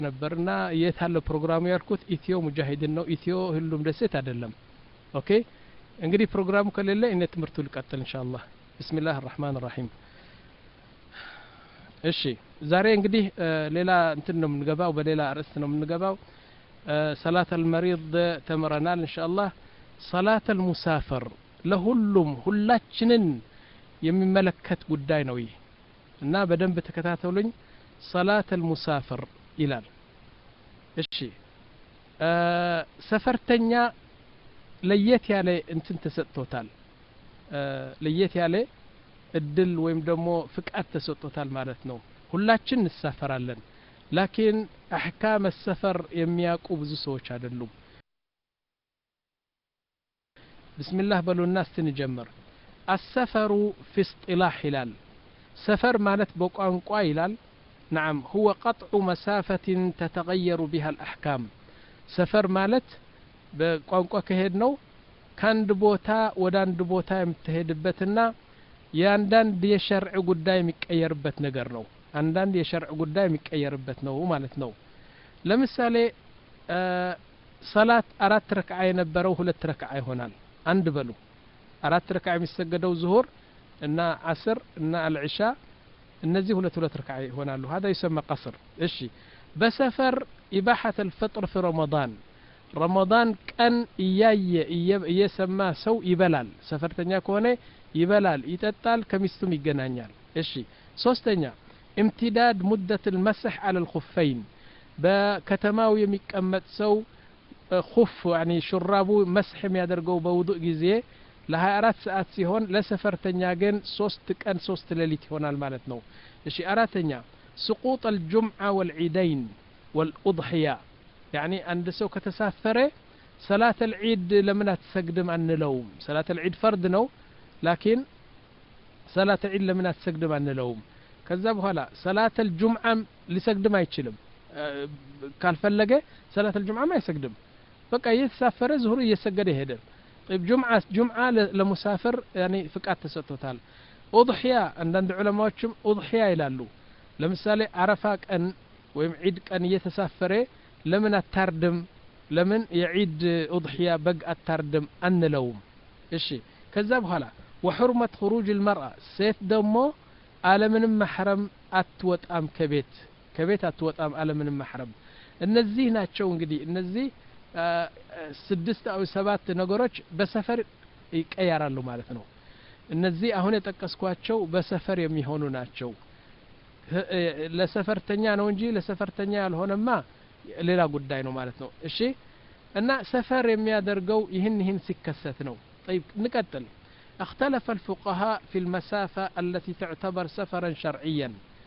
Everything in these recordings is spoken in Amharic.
ነበር እና የት አለ ፕሮግራሙ ያልኩት ኢትዮ ሙጃሂድን ነው ኢትዮ ሁሉም ደሴት አይደለም ኦኬ እንግዲህ ፕሮግራሙ ከሌለ እኔ ትምህርቱ ልቀጥል ኢንሻአላህ ብስሚላህ الرحمن الرحيم እሺ ዛሬ እንግዲህ ሌላ እንትን ነው የምንገባው በሌላ ርዕስ ነው የምንገባው ሰላት አልመሪድ ተምረናል ኢንሻአላህ ሰላት አልሙሳፈር ለሁሉም ሁላችንን የሚመለከት ጉዳይ ነው ይህ እና በደንብ ተከታተሉኝ ሰላት አልሙሳፍር ይላል እሺ ሰፈርተኛ ለየት ያለ እንትን ተሰጥቶታል ለየት ያለ እድል ወይም ደግሞ ፍቃድ ተሰጥቶታል ማለት ነው ሁላችን እንሳፈራለን ላኪን አሕካም ሰፈር የሚያውቁ ብዙ ሰዎች አይደሉም ብስሚላህ በሉና እስቲንጀምር አሰፈሩ ፊ እስጢላህ ይላል ሰፈር ማለት በቋንቋ ይላል نعم هو قطع مسافة تتغير بها الأحكام سفر مالت بቋንቋ ከሄድ ነው ከአንድ ቦታ ወደ አንድ ቦታ የምትሄድበትና የአንዳንድ የሸርዕ ጉዳይ የሚቀየርበት ነገር ነው አንዳንድ የሸርዕ ጉዳይ የሚቀየርበት ነው ማለት ነው ለምሳሌ ሰላት አራት ረክዓ የነበረው ሁለት ረክዓ ይሆናል አንድ በሉ አራት ረክዓ የሚሰገደው ዙሁር እና አስር እና አልዕሻ እነዚህ ሁለት ሁለት ረክዓ ይሆናሉ هذا يسمى قصر እሺ በሰፈር ኢባሐት الفطر في رمضان ረመዳን ቀን እያየ እየሰማ ሰው ይበላል ሰፈርተኛ ከሆነ ይበላል ይጠጣል ከሚስቱም ይገናኛል እሺ ሶስተኛ امتداد مدة المسح على الخفين በከተማው የሚቀመጥ ሰው ኹፍ ያኒ ሹራቡ መስሕ የሚያደርገው በውዱእ ጊዜ ለ24 ሰዓት ሲሆን ለሰፈርተኛ ግን ሶስት ቀን ሶስት ሌሊት ይሆናል ማለት ነው እሺ አራተኛ سقوط الجمعة والعيدين والأضحية يعني عند سو كتسافر صلاة العيد لمن تسقدم عن لوم صلاة العيد فرد نو لكن صلاة العيد لمن تسقدم عن لوم كذا بهلا صلاة الجمعة لسقدم ما يتشلم قال فلقه صلاة الجمعة ما يسقدم بقى يتسافر زهور يسقد يهدر طيب جمعة جمعة لمسافر يعني فقات تسطوتال أضحية عند علماء أضحية يلالو لمثال عرفة أن ወይም ዒድ ቀን እየተሳፈረ ለምን አታርድም ለምን የዒድ ኡድሕያ በግ አታርድም አንለውም እሺ ከዛ በኋላ ወሑርመት ክሩጅ ልመርአ ሴት ደግሞ አለምንም ማሕረም አትወጣም ከቤት ከቤት አትወጣም አለምንም ማሕረም እነዚህ ናቸው እንግዲህ እነዚህ ስድስት አው ሰባት ነገሮች በሰፈር ይቀያራሉ ማለት ነው እነዚህ አሁን የጠቀስኳቸው በሰፈር የሚሆኑ ናቸው ለሰፈርተኛ ነው እንጂ ለሰፈርተኛ ያልሆነማ ሌላ ጉዳይ ነው ማለት ነው እሺ እና ሰፈር የሚያደርገው ይህን ይህን ሲከሰት ነው طيب نقتل اختلف الفقهاء في المسافة التي تعتبر سفرا شرعيا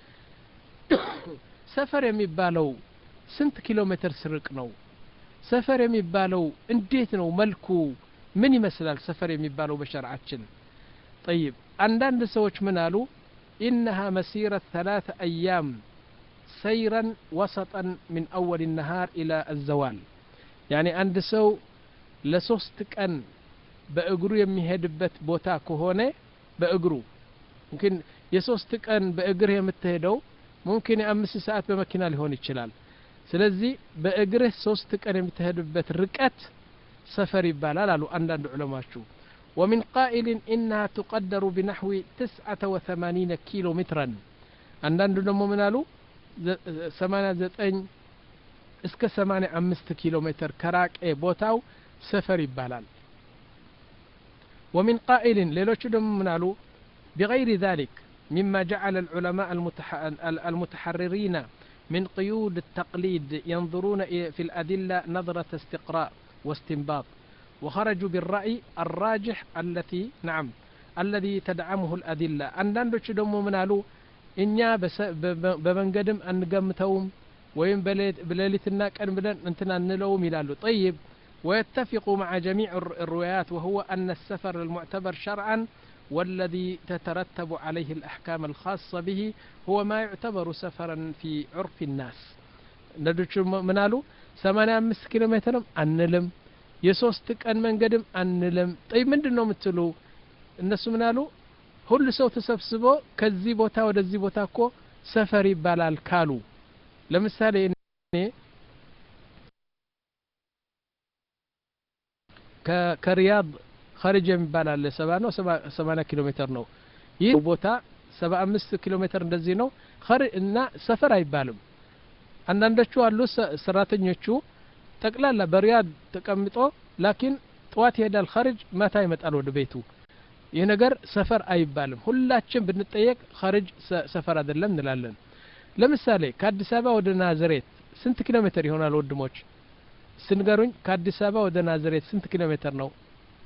سفر የሚባለው ስንት ኪሎ ሜትር ስርቅ ነው ሰፈር የሚባለው እንዴት ነው መልኩ ምን ይመስላል ሰፈር የሚባለው በሸርዓችን طيب አንዳንድ ሰዎች ምን አሉ إنها مسيرة ثلاث أيام سيرا وسطا من أول النهار إلى الزوال يعني عند سو لسوست كان بأجرو يمهدبت بوتا كهونة بأجرو ممكن የሶስት ቀን በእግርህ የምትሄደው ሙምኪን የአምስት ሰዓት በመኪና ሊሆን ይችላል ስለዚህ በእግርህ ሶስት ቀን የምትሄድበት ርቀት ሰፈር ይባላል አሉ አንዳንድ ዑለማችሁ ومن قائل إنها تقدر بنحو تسعة وثمانين كيلو مترا عندنا دمو منالو سمانة زتين اسك سمانة أمست كيلو متر كراك اي بوتاو سفر يبالال ومن قائل ليلوش دمو منالو بغير ذلك مما جعل العلماء المتح... المتحررين من قيود التقليد ينظرون في الأدلة نظرة استقراء واستنباط وخرجوا بالرأي الراجح التي نعم الذي تدعمه الأدلة አንዳንዶች ደግሞ ምን አሉ እኛ በመንገድም አንገምተውም ወይም በሌሊትና ቀን ብለን እንትን አንለውም ይላሉ طيب ويتفق مع جميع الروايات وهو أن السفر المعتبر شرعا والذي تترتب عليه الأحكام الخاصة به هو ما يعتبر سفرا في عرف الناس ندوش منالو 85 كيلو متر አንልም የሶስት ቀን መንገድም አንልም ጠይ ምንድን ነው የምትሉ እነሱ ምን አሉ ሁሉ ሰው ተሰብስቦ ከዚህ ቦታ ወደዚህ ቦታ እኮ ሰፈር ይባላል ካሉ ለምሳሌ ከሪያድ ኸሪጅ የሚባል አለ ሰባ ነው ሰማንያ ኪሎ ሜትር ነው ይህ ቦታ ሰባ አምስት ኪሎ ሜትር እንደዚህ ነው እና ሰፈር አይባልም አንዳንዶቹ አሉ ሰራተኞቹ ጠቅላላ በሪያድ ተቀምጦ ላኪን ጠዋት ይሄዳል ኸሪጅ ማታ ይመጣል ወደ ቤቱ ይህ ነገር ሰፈር አይባልም ሁላችን ብንጠየቅ ኸሪጅ ሰፈር አይደለም እንላለን ለምሳሌ ከአዲስ አበባ ወደ ናዝሬት ስንት ኪሎ ሜትር ይሆናል ወንድሞች ስንገሩኝ ከአዲስ አበባ ወደ ናዝሬት ስንት ኪሎ ሜትር ነው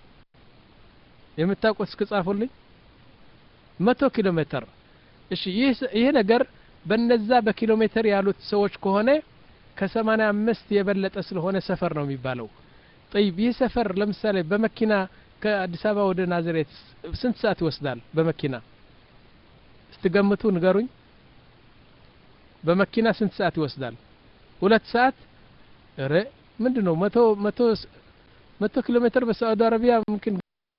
የምታውቁት እስክጻፉልኝ መቶ ኪሎ ሜትር እሺ ይህ ነገር በነዛ በኪሎ ሜትር ያሉት ሰዎች ከሆነ ከሰማኒያ አምስት የበለጠ ስለሆነ ሰፈር ነው የሚባለው ጠይብ ይህ ሰፈር ለምሳሌ በመኪና ከአዲስ አበባ ወደ ናዝሬት ስንት ሰዓት ይወስዳል በመኪና ስትገምቱ ንገሩኝ በመኪና ስንት ሰዓት ይወስዳል ሁለት ሰዓት ረ ምንድን ነው መቶ መቶ መቶ ኪሎ ሜትር በሳዑዲ አረቢያ ምምክን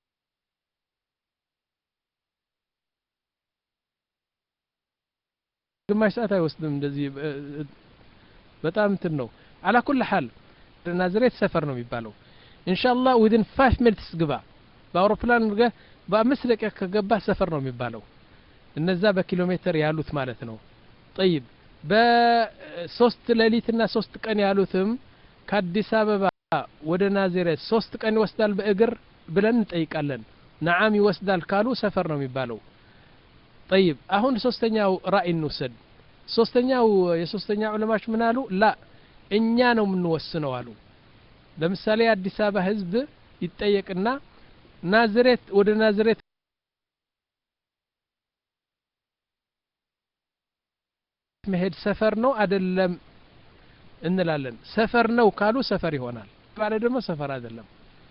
ግማሽ ሰዓት አይወስድም እንደዚህ በጣም እንትን ነው አላ ኩል ሐል ናዝሬት ሰፈር ነው የሚባለው ኢንሻአላህ ዊድን ፋይቭ ሚኒትስ ግባ በአውሮፕላን በአምስት ደቂቃ ከገባ ሰፈር ነው የሚባለው እነዛ በኪሎ ሜትር ያሉት ማለት ነው ጠይብ በሶስት ሌሊትና ሶስት ቀን ያሉትም ከአዲስ አበባ ወደ ናዝሬት ሶስት ቀን ይወስዳል በእግር ብለን እንጠይቃለን ነዓም ይወስዳል ካሉ ሰፈር ነው የሚባለው ጠይብ አሁን ሶስተኛው ራእይ እንውሰድ ሶስተኛው የሶስተኛ ዑለማዎች ምን አሉ ላ እኛ ነው የምንወስነው አሉ ለምሳሌ የአዲስ አበባ ህዝብ ይጠየቅና ናዝሬት ወደ ናዝሬት መሄድ ሰፈር ነው አይደለም እንላለን ሰፈር ነው ካሉ ሰፈር ይሆናል ባለ ደግሞ ሰፈር አይደለም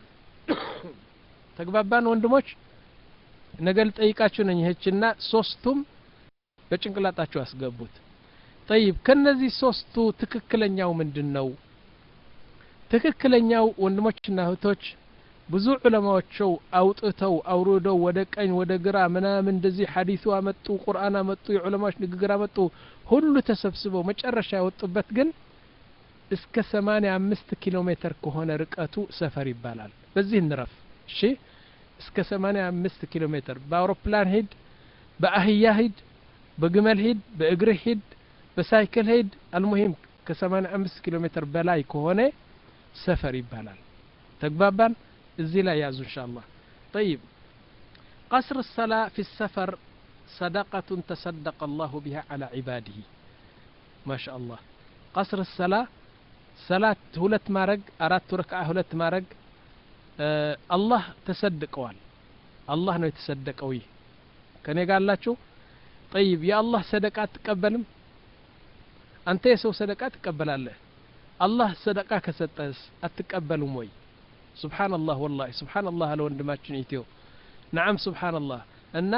ተግባባን ወንድሞች ነገ ልጠይቃችሁ ነኝ ይህችና ሶስቱም በጭንቅላጣችሁ አስገቡት ጠይብ ከነዚህ ሶስቱ ትክክለኛው ምንድን ነው ትክክለኛው ወንድሞችና እህቶች ብዙ ዑለማዎቸው አውጥተው አውርደው ወደ ቀኝ ወደ ግራ ምናምን እንደዚህ ሐዲሱ አመጡ ቁርአን አመጡ የዑለማዎች ንግግር አመጡ ሁሉ ተሰብስበው መጨረሻ ያወጡበት ግን እስከ ሰማኒያ አምስት ኪሎ ሜትር ከሆነ ርቀቱ ሰፈር ይባላል በዚህ እንረፍ እሺ እስከ ሰማኒያ አምስት ኪሎ ሜትር በአውሮፕላን ሂድ በአህያ ሂድ በግመል ሂድ በእግር ሂድ በሳይክል ሂድ አልሙሂም ከሰማኒያ አምስት ኪሎ ሜትር በላይ ከሆነ ሰፈር ይባላል ተግባባን እዚህ ላይ ያዙ እንሻ አላህ طيب قصر الصلاة في السفر صدقة تصدق الله بها على عباده ما شاء الله قصر الصلاة صلاة هلت مارق أردت ركعة هلت مارق آه الله تصدقوال الله ነው የተሰደቀው ይህ ከኔ ጋር አላችሁ ጠይብ የአላህ ሰደቃ አትቀበልም አንተ የሰው ሰደቃ ትቀበላለህ አላህ ሰደቃ ከሰጠስ አትቀበሉም ወይ ሱብሓንላህ ወላሂ ሱብሓንላህ አለ ወንድማችን ኢትዮ ነዓም ሱብሓንላህ እና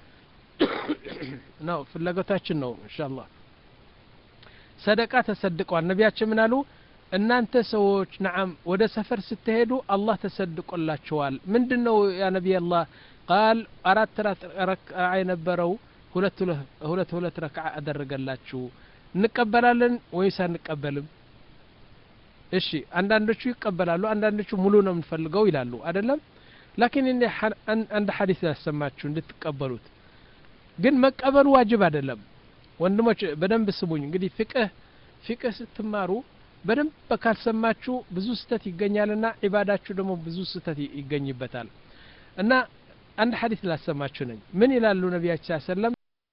ነው ፍላጎታችን ነው እንሻአላህ ሰደቃ ተሰድቋል ነቢያችን ምን አሉ እናንተ ሰዎች ነዓም ወደ ሰፈር ስትሄዱ አላህ ተሰድቆላችኋል ምንድን ነው ያ ነቢይ አላህ ቃል አራት ረክዓ የነበረው ሁለት ሁለት ሁለት ረክዓ አደረገላችሁ እንቀበላለን ወይስ አንቀበልም እሺ አንዳንዶቹ ይቀበላሉ አንዳንዶቹ ሙሉ ነው የምንፈልገው ይላሉ አይደለም ላኪን እኔ አንድ ሐዲስ ያሰማችሁ እንድትቀበሉት ግን መቀበሉ ዋጅብ አይደለም ወንድሞች በደንብ ስሙኝ እንግዲህ ፍቅህ ፍቅህ ስትማሩ በደንብ ካልሰማችሁ ብዙ ስተት ይገኛልና ዒባዳችሁ ደግሞ ብዙ ስተት ይገኝበታል እና አንድ ሐዲስ ላሰማችሁ ነኝ ምን ይላሉ ነቢያችን ሰለም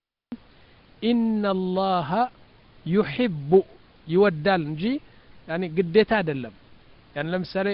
ኢነላሃ ዩሒቡ ይወዳል እንጂ ያኒ ግዴታ አይደለም ያን ለምሳሌ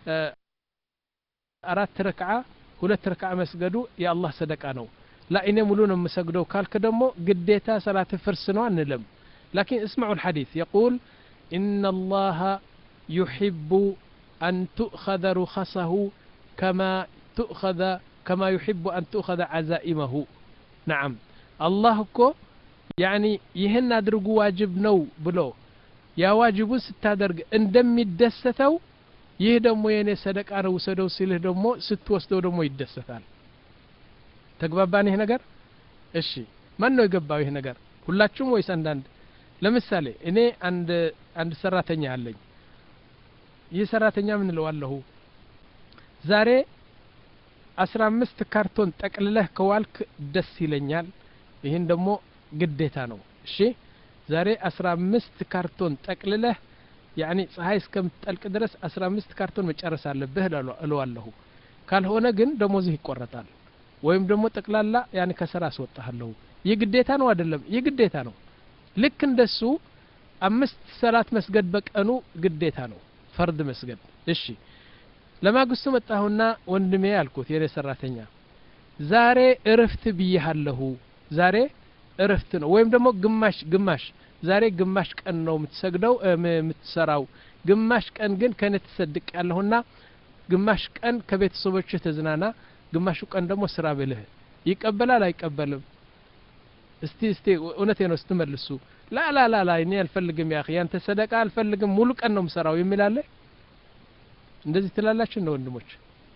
አራት ረክዓ ሁለት ረክዓ መስገዱ የአላህ ሰደቃ ነው ላ እኔ ሙሉ ነው የምሰግደው ካልክ ደግሞ ግዴታ ሰላት ፍርስ ነው አንልም ላኪን እስማዑ الحديث يقول إن الله يحب أن تؤخذ رخصه كما تؤخذ كما يحب أن تؤخذ عزائمه نعم الله كو يعني ይህን አድርጉ ዋጅብ ነው ብሎ ያ ዋጅቡን ስታደርግ እንደሚደሰተው ይህ ደግሞ የእኔ ሰደቃ ነው ውሰደው ሲልህ ደግሞ ስትወስደው ደግሞ ይደሰታል ተግባባን ይህ ነገር እሺ ማን ነው የገባው ይህ ነገር ሁላችሁም ወይስ አንዳንድ ለምሳሌ እኔ አንድ አንድ ሰራተኛ አለኝ ይህ ሰራተኛ ምን እለዋለሁ ዛሬ አስራ አምስት ካርቶን ጠቅልለህ ከዋልክ ደስ ይለኛል ይህን ደግሞ ግዴታ ነው እሺ ዛሬ አስራ አምስት ካርቶን ጠቅልለህ ያኒ ፀሐይ እስከምትጠልቅ ድረስ አስራ አምስት ካርቶን መጨረስ አለብህ እለዋለሁ ካልሆነ ግን ደሞዝህ ይቆረጣል ወይም ደግሞ ጠቅላላ ያን ከስራ አስወጣሃለሁ ይህ ግዴታ ነው አይደለም ይህ ግዴታ ነው ልክ እንደሱ አምስት ሰላት መስገድ በቀኑ ግዴታ ነው ፈርድ መስገድ እሺ ለማግስቱ መጣሁና ወንድሜ አልኩት የኔ ሰራተኛ ዛሬ እርፍት ብዬሃለሁ ዛሬ እርፍት ነው ወይም ደግሞ ግማሽ ግማሽ ዛሬ ግማሽ ቀን ነው የምትሰግደው የምትሰራው ግማሽ ቀን ግን ከኔ ትሰድቅ ያለሁና ግማሽ ቀን ከቤተሰቦች ተዝናና ግማሹ ቀን ደግሞ ስራ ብልህ ይቀበላል አይቀበልም እስቲ እስቲ እውነቴ ነው ስትመልሱ ላ ላ ላ ላ እኔ አልፈልግም ያ ያንተ ሰደቃ አልፈልግም ሙሉ ቀን ነው ምሰራው የሚላለ እንደዚህ ትላላችሁ እንደ ወንድሞች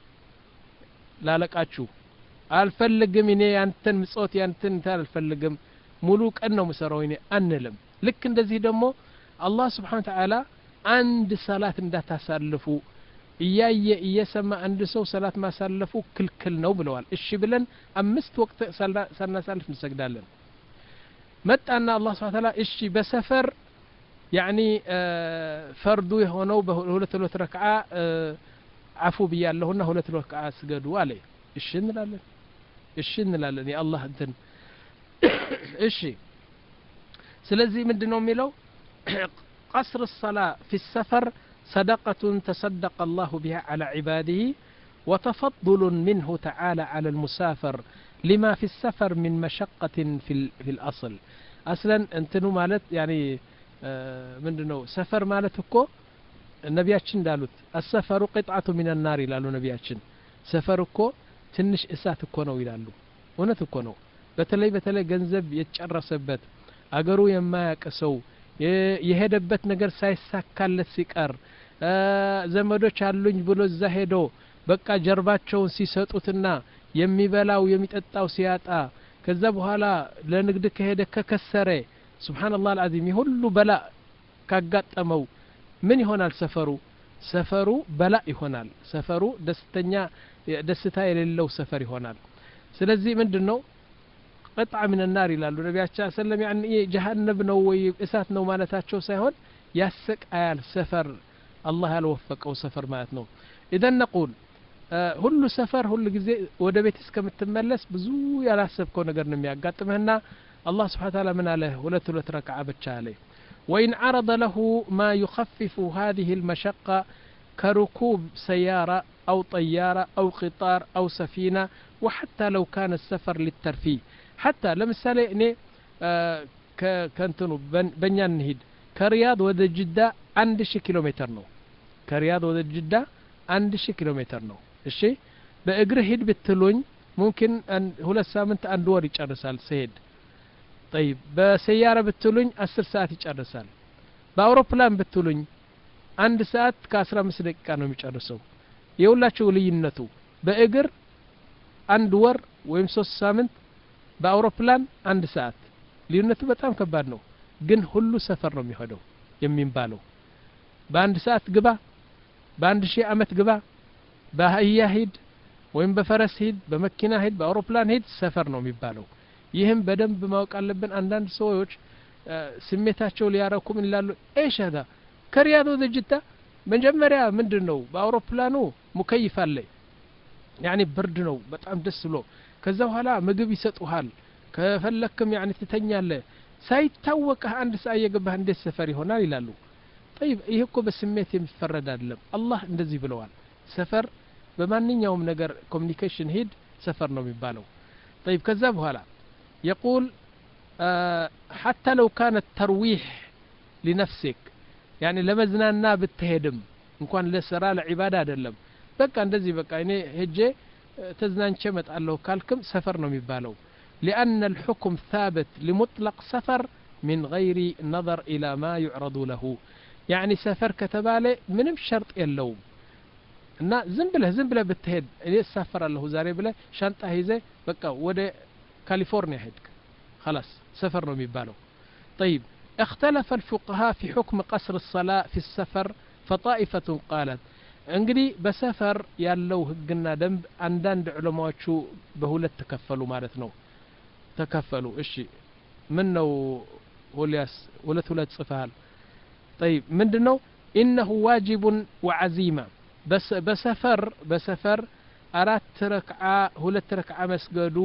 ላለቃችሁ አልፈልግም እኔ ያንተን ምጾት ያንተን አልፈልግም ሙሉ ቀን ነው ምሰራው እኔ አንልም ልክ እንደዚህ ደግሞ አላህ ስብሓን ተዓላ አንድ ሰላት እንዳታሳልፉ እያየ እየሰማ አንድ ሰው ሰላት ማሳለፉ ክልክል ነው ብለዋል እሺ ብለን አምስት ወቅት ሳናሳልፍ እንሰግዳለን መጣና አላህ ስብሓን ተዓላ እሺ በሰፈር ያኒ ፈርዱ የሆነው በሁለት ሁለት ረክዓ አፉ ብያለሁና ሁለት ረክዓ ስገዱ አለ እሺ እንላለን እሺ እንላለን የአላህ እንትን እሺ ስለዚህ ምንድን ነው የሚለው ቀስር ሰላ ፊ ሰፈር صدقة تصدق الله بها على عباده وتفضل منه تعالى على المسافر لما في السفر من مشقة في, في الأصل أصلا انتنو مالت يعني ምንድነው ሰፈር ማለት እኮ ነቢያችን እንዳሉት አሰፈሩ ቅጣቱ ሚን ናር ይላሉ ነቢያችን ሰፈር እኮ ትንሽ እሳት እኮ ነው ይላሉ እውነት እኮ ነው በተለይ በተለይ ገንዘብ የጨረሰበት አገሩ የማያቅ ሰው የሄደበት ነገር ሳይሳካለት ሲቀር ዘመዶች አሉኝ ብሎ እዛ ሄዶ በቃ ጀርባቸውን ሲሰጡትና የሚበላው የሚጠጣው ሲያጣ ከዛ በኋላ ለንግድ ከሄደ ከከሰረ ስብሓንላህ አልዓዚም የሁሉ በላ ካጋጠመው ምን ይሆናል ሰፈሩ ሰፈሩ በላ ይሆናል ሰፈሩ ደስተኛ ደስታ የሌለው ሰፈር ይሆናል ስለዚህ ምንድን ነው ቅጣ ምን ናር ይላሉ ነቢያችን ሰለም ያኒ ጀሃነብ ነው ወይ እሳት ነው ማለታቸው ሳይሆን ያሰቃያል ሰፈር አላህ ያልወፈቀው ሰፈር ማለት ነው ኢዘን ነቁል ሁሉ ሰፈር ሁሉ ጊዜ ወደ ቤት እስከምትመለስ ብዙ ያላሰብከው ነገር ነው የሚያጋጥምህና الله سبحانه وتعالى من عليه ولا تلت ركعة بتشالي وإن عرض له ما يخفف هذه المشقة كركوب سيارة أو طيارة أو قطار أو سفينة وحتى لو كان السفر للترفيه حتى لمثالي إني آه كنتنو بنيان نهيد كرياض وذا جدة عند شي كيلومتر نو كرياض وذا جدة عند شي كيلومتر نو الشي بأجر هيد بتلوني ممكن أن هلا سامنت أن دور يጨርሳል سيد طيب በሰያራ ብትሉኝ አስር ሰዓት ይጨርሳል በአውሮፕላን ብትሉኝ አንድ ሰዓት ከአስራ አምስት ደቂቃ ነው የሚጨርሰው የሁላቸው ልዩነቱ በእግር አንድ ወር ወይም ሶስት ሳምንት በአውሮፕላን አንድ ሰዓት ልዩነቱ በጣም ከባድ ነው ግን ሁሉ ሰፈር ነው የሚሄደው የሚባለው በአንድ ሰዓት ግባ በአንድ ሺህ አመት ግባ በአህያ ሂድ ወይም በፈረስ ሂድ በመኪና ሂድ በአውሮፕላን ሂድ ሰፈር ነው የሚባለው ይህም በደንብ ማወቅ አለብን አንዳንድ ሰዎች ስሜታቸው ሊያረኩ ምን ይላሉ ኤሽ ሀዛ ከሪያድ ወደ ጅዳ መጀመሪያ ምንድን ነው በአውሮፕላኑ ሙከይፍ አለ ያኒ ብርድ ነው በጣም ደስ ብሎ ከዛ በኋላ ምግብ ይሰጡሃል ከፈለክም ያኒ ትተኛለ ሳይታወቅህ አንድ ሰዓት እየገባህ እንዴት ሰፈር ይሆናል ይላሉ ጠይብ ይህ እኮ በስሜት የሚፈረድ አይደለም አላህ እንደዚህ ብለዋል ሰፈር በማንኛውም ነገር ኮሚኒኬሽን ሂድ ሰፈር ነው የሚባለው ጠይብ ከዛ በኋላ يقول آه حتى لو كان الترويح لنفسك يعني لمزنانا بالتهدم እንኳን ለስራ ለዒባዳ አይደለም በቃ እንደዚህ በቃ እኔ ሄጄ ተዝናንቼ መጣለሁ ካልክም ሰፈር ነው የሚባለው لأن الحكم ثابت لمطلق سفر من غير نظر إلى ما يعرض له يعني سفر كتبالي ምንም ሸርጥ የለውም እና ዝም ብለህ ዝም ብለህ ብትሄድ እኔ እሳፈራለሁ ዛሬ ብለህ ሻንጣ ይዘ በቃ ወደ ካሊፎርኒያ ሄድክ خلاص سفر ነው የሚባለው طيب اختلف الفقهاء في حكم قصر الصلاة في السفر فطائفة قالت እንግዲህ በሰፈር ያለው ህግና ደንብ አንዳንድ ዑለማዎቹ በሁለት ተከፈሉ ማለት ነው ተከፈሉ እሺ ምን ነው ሁሊያስ ሁለት ሁለት ጽፈሃል طيب ምንድን ነው ኢነሁ ዋጅቡን ወዓዚማ በሰፈር በሰፈር አራት ረክዓ ሁለት ረክዓ መስገዱ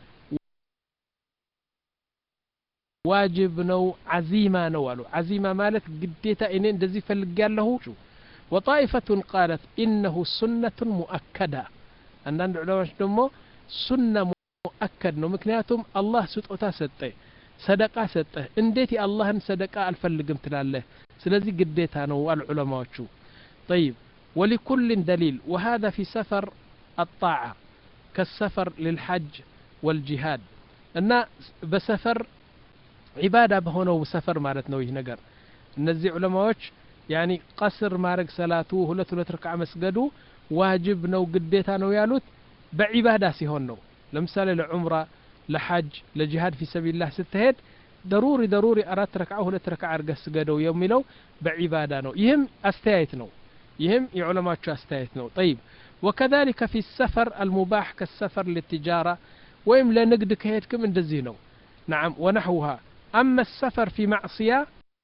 ዋጅብ ነው ዓዚማ ነው አሉ ዓዚማ ማለት ግዴታ እኔ እንደዚህ ፈልግ ያለሁ ወጣኢፈቱን ቃለት ኢነሁ ሱነቱን ሙአከዳ አንዳንድ ዑለማዎች ደግሞ ሱና ሙአከድ ነው ምክንያቱም አላህ ስጦታ ሰጠ ሰደቃ ሰጠ እንዴት የአላህን ሰደቃ አልፈልግም ትላለህ ስለዚህ ግዴታ ነው አሉ ዑለማዎቹ طيب ولكل دليل وهذا في سفر الطاعة كالسفر للحج والجهاد እና በሰፈር ዒባዳ በሆነው ሰፈር ማለት ነው ይህ ነገር እነዚህ ዑለማዎች ያኒ ቀስር ማድረግ ሰላቱ ሁለት ሁለት ርክዓ መስገዱ ዋጅብ ነው ግዴታ ነው ያሉት በዒባዳ ሲሆን ነው ለምሳሌ ለዑምራ ለሐጅ ለጂሃድ ፊ ሰቢልላህ ስትሄድ ደሩሪ ደሩሪ አራት ረክዓ ሁለት ረክዓ አድርገህ ስገደው የሚለው በዒባዳ ነው ይህም አስተያየት ነው ይህም የዑለማቸው አስተያየት ነው ጠይብ ወከذلك في السفر المباح كالسفر للتجارة ወይም ለንግድ ከሄድክም እንደዚህ ነው نعم ونحوها أما السفر في معصية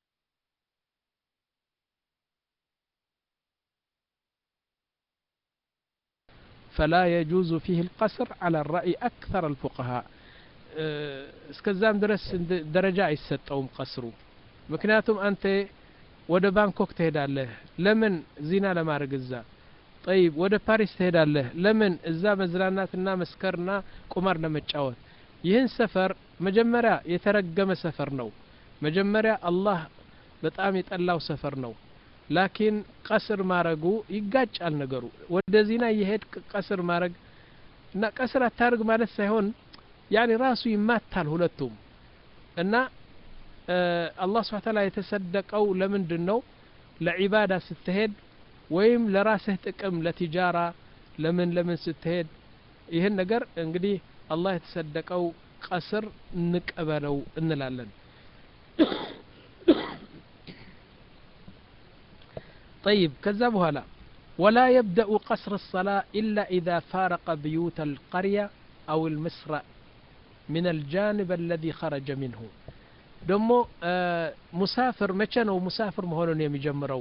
فلا يجوز فيه القصر على الرأي أكثر الفقهاء እስከዛም ድረስ ደረጃ አይሰጠውም ቀስሩ ምክንያቱም አንተ ወደ ባንኮክ ትሄዳለህ ለምን ዚና ለማድረግ እዛ ጠይብ ወደ ፓሪስ ትሄዳለህ ለምን እዛ መዝናናትና መስከርና ቁማር ለመጫወት ይህን ሰፈር መጀመሪያ የተረገመ ሰፈር ነው መጀመሪያ አላህ በጣም የጠላው ሰፈር ነው ላኪን ቀስር ማረጉ ይጋጫል ነገሩ ወደ ዚና እየሄድ ቀስር ማረግ እና ቀስር አታርግ ማለት ሳይሆን ያኒ ራሱ ይማታል ሁለቱም እና አላህ ስብሓ ታላ የተሰደቀው ለምንድን ነው ለዒባዳ ስትሄድ ወይም ለራስህ ጥቅም ለቲጃራ ለምን ለምን ስትሄድ ይህን ነገር እንግዲህ አላህ የተሰደቀው ቀስር እንቀበለው እንላለን طيب كذا بهلا ولا يبدأ قصر الصلاة إلا إذا فارق بيوت القرية أو المصر من الجانب الذي خرج منه دمو آه مسافر متى ነው مسافر መሆኑን የሚጀምረው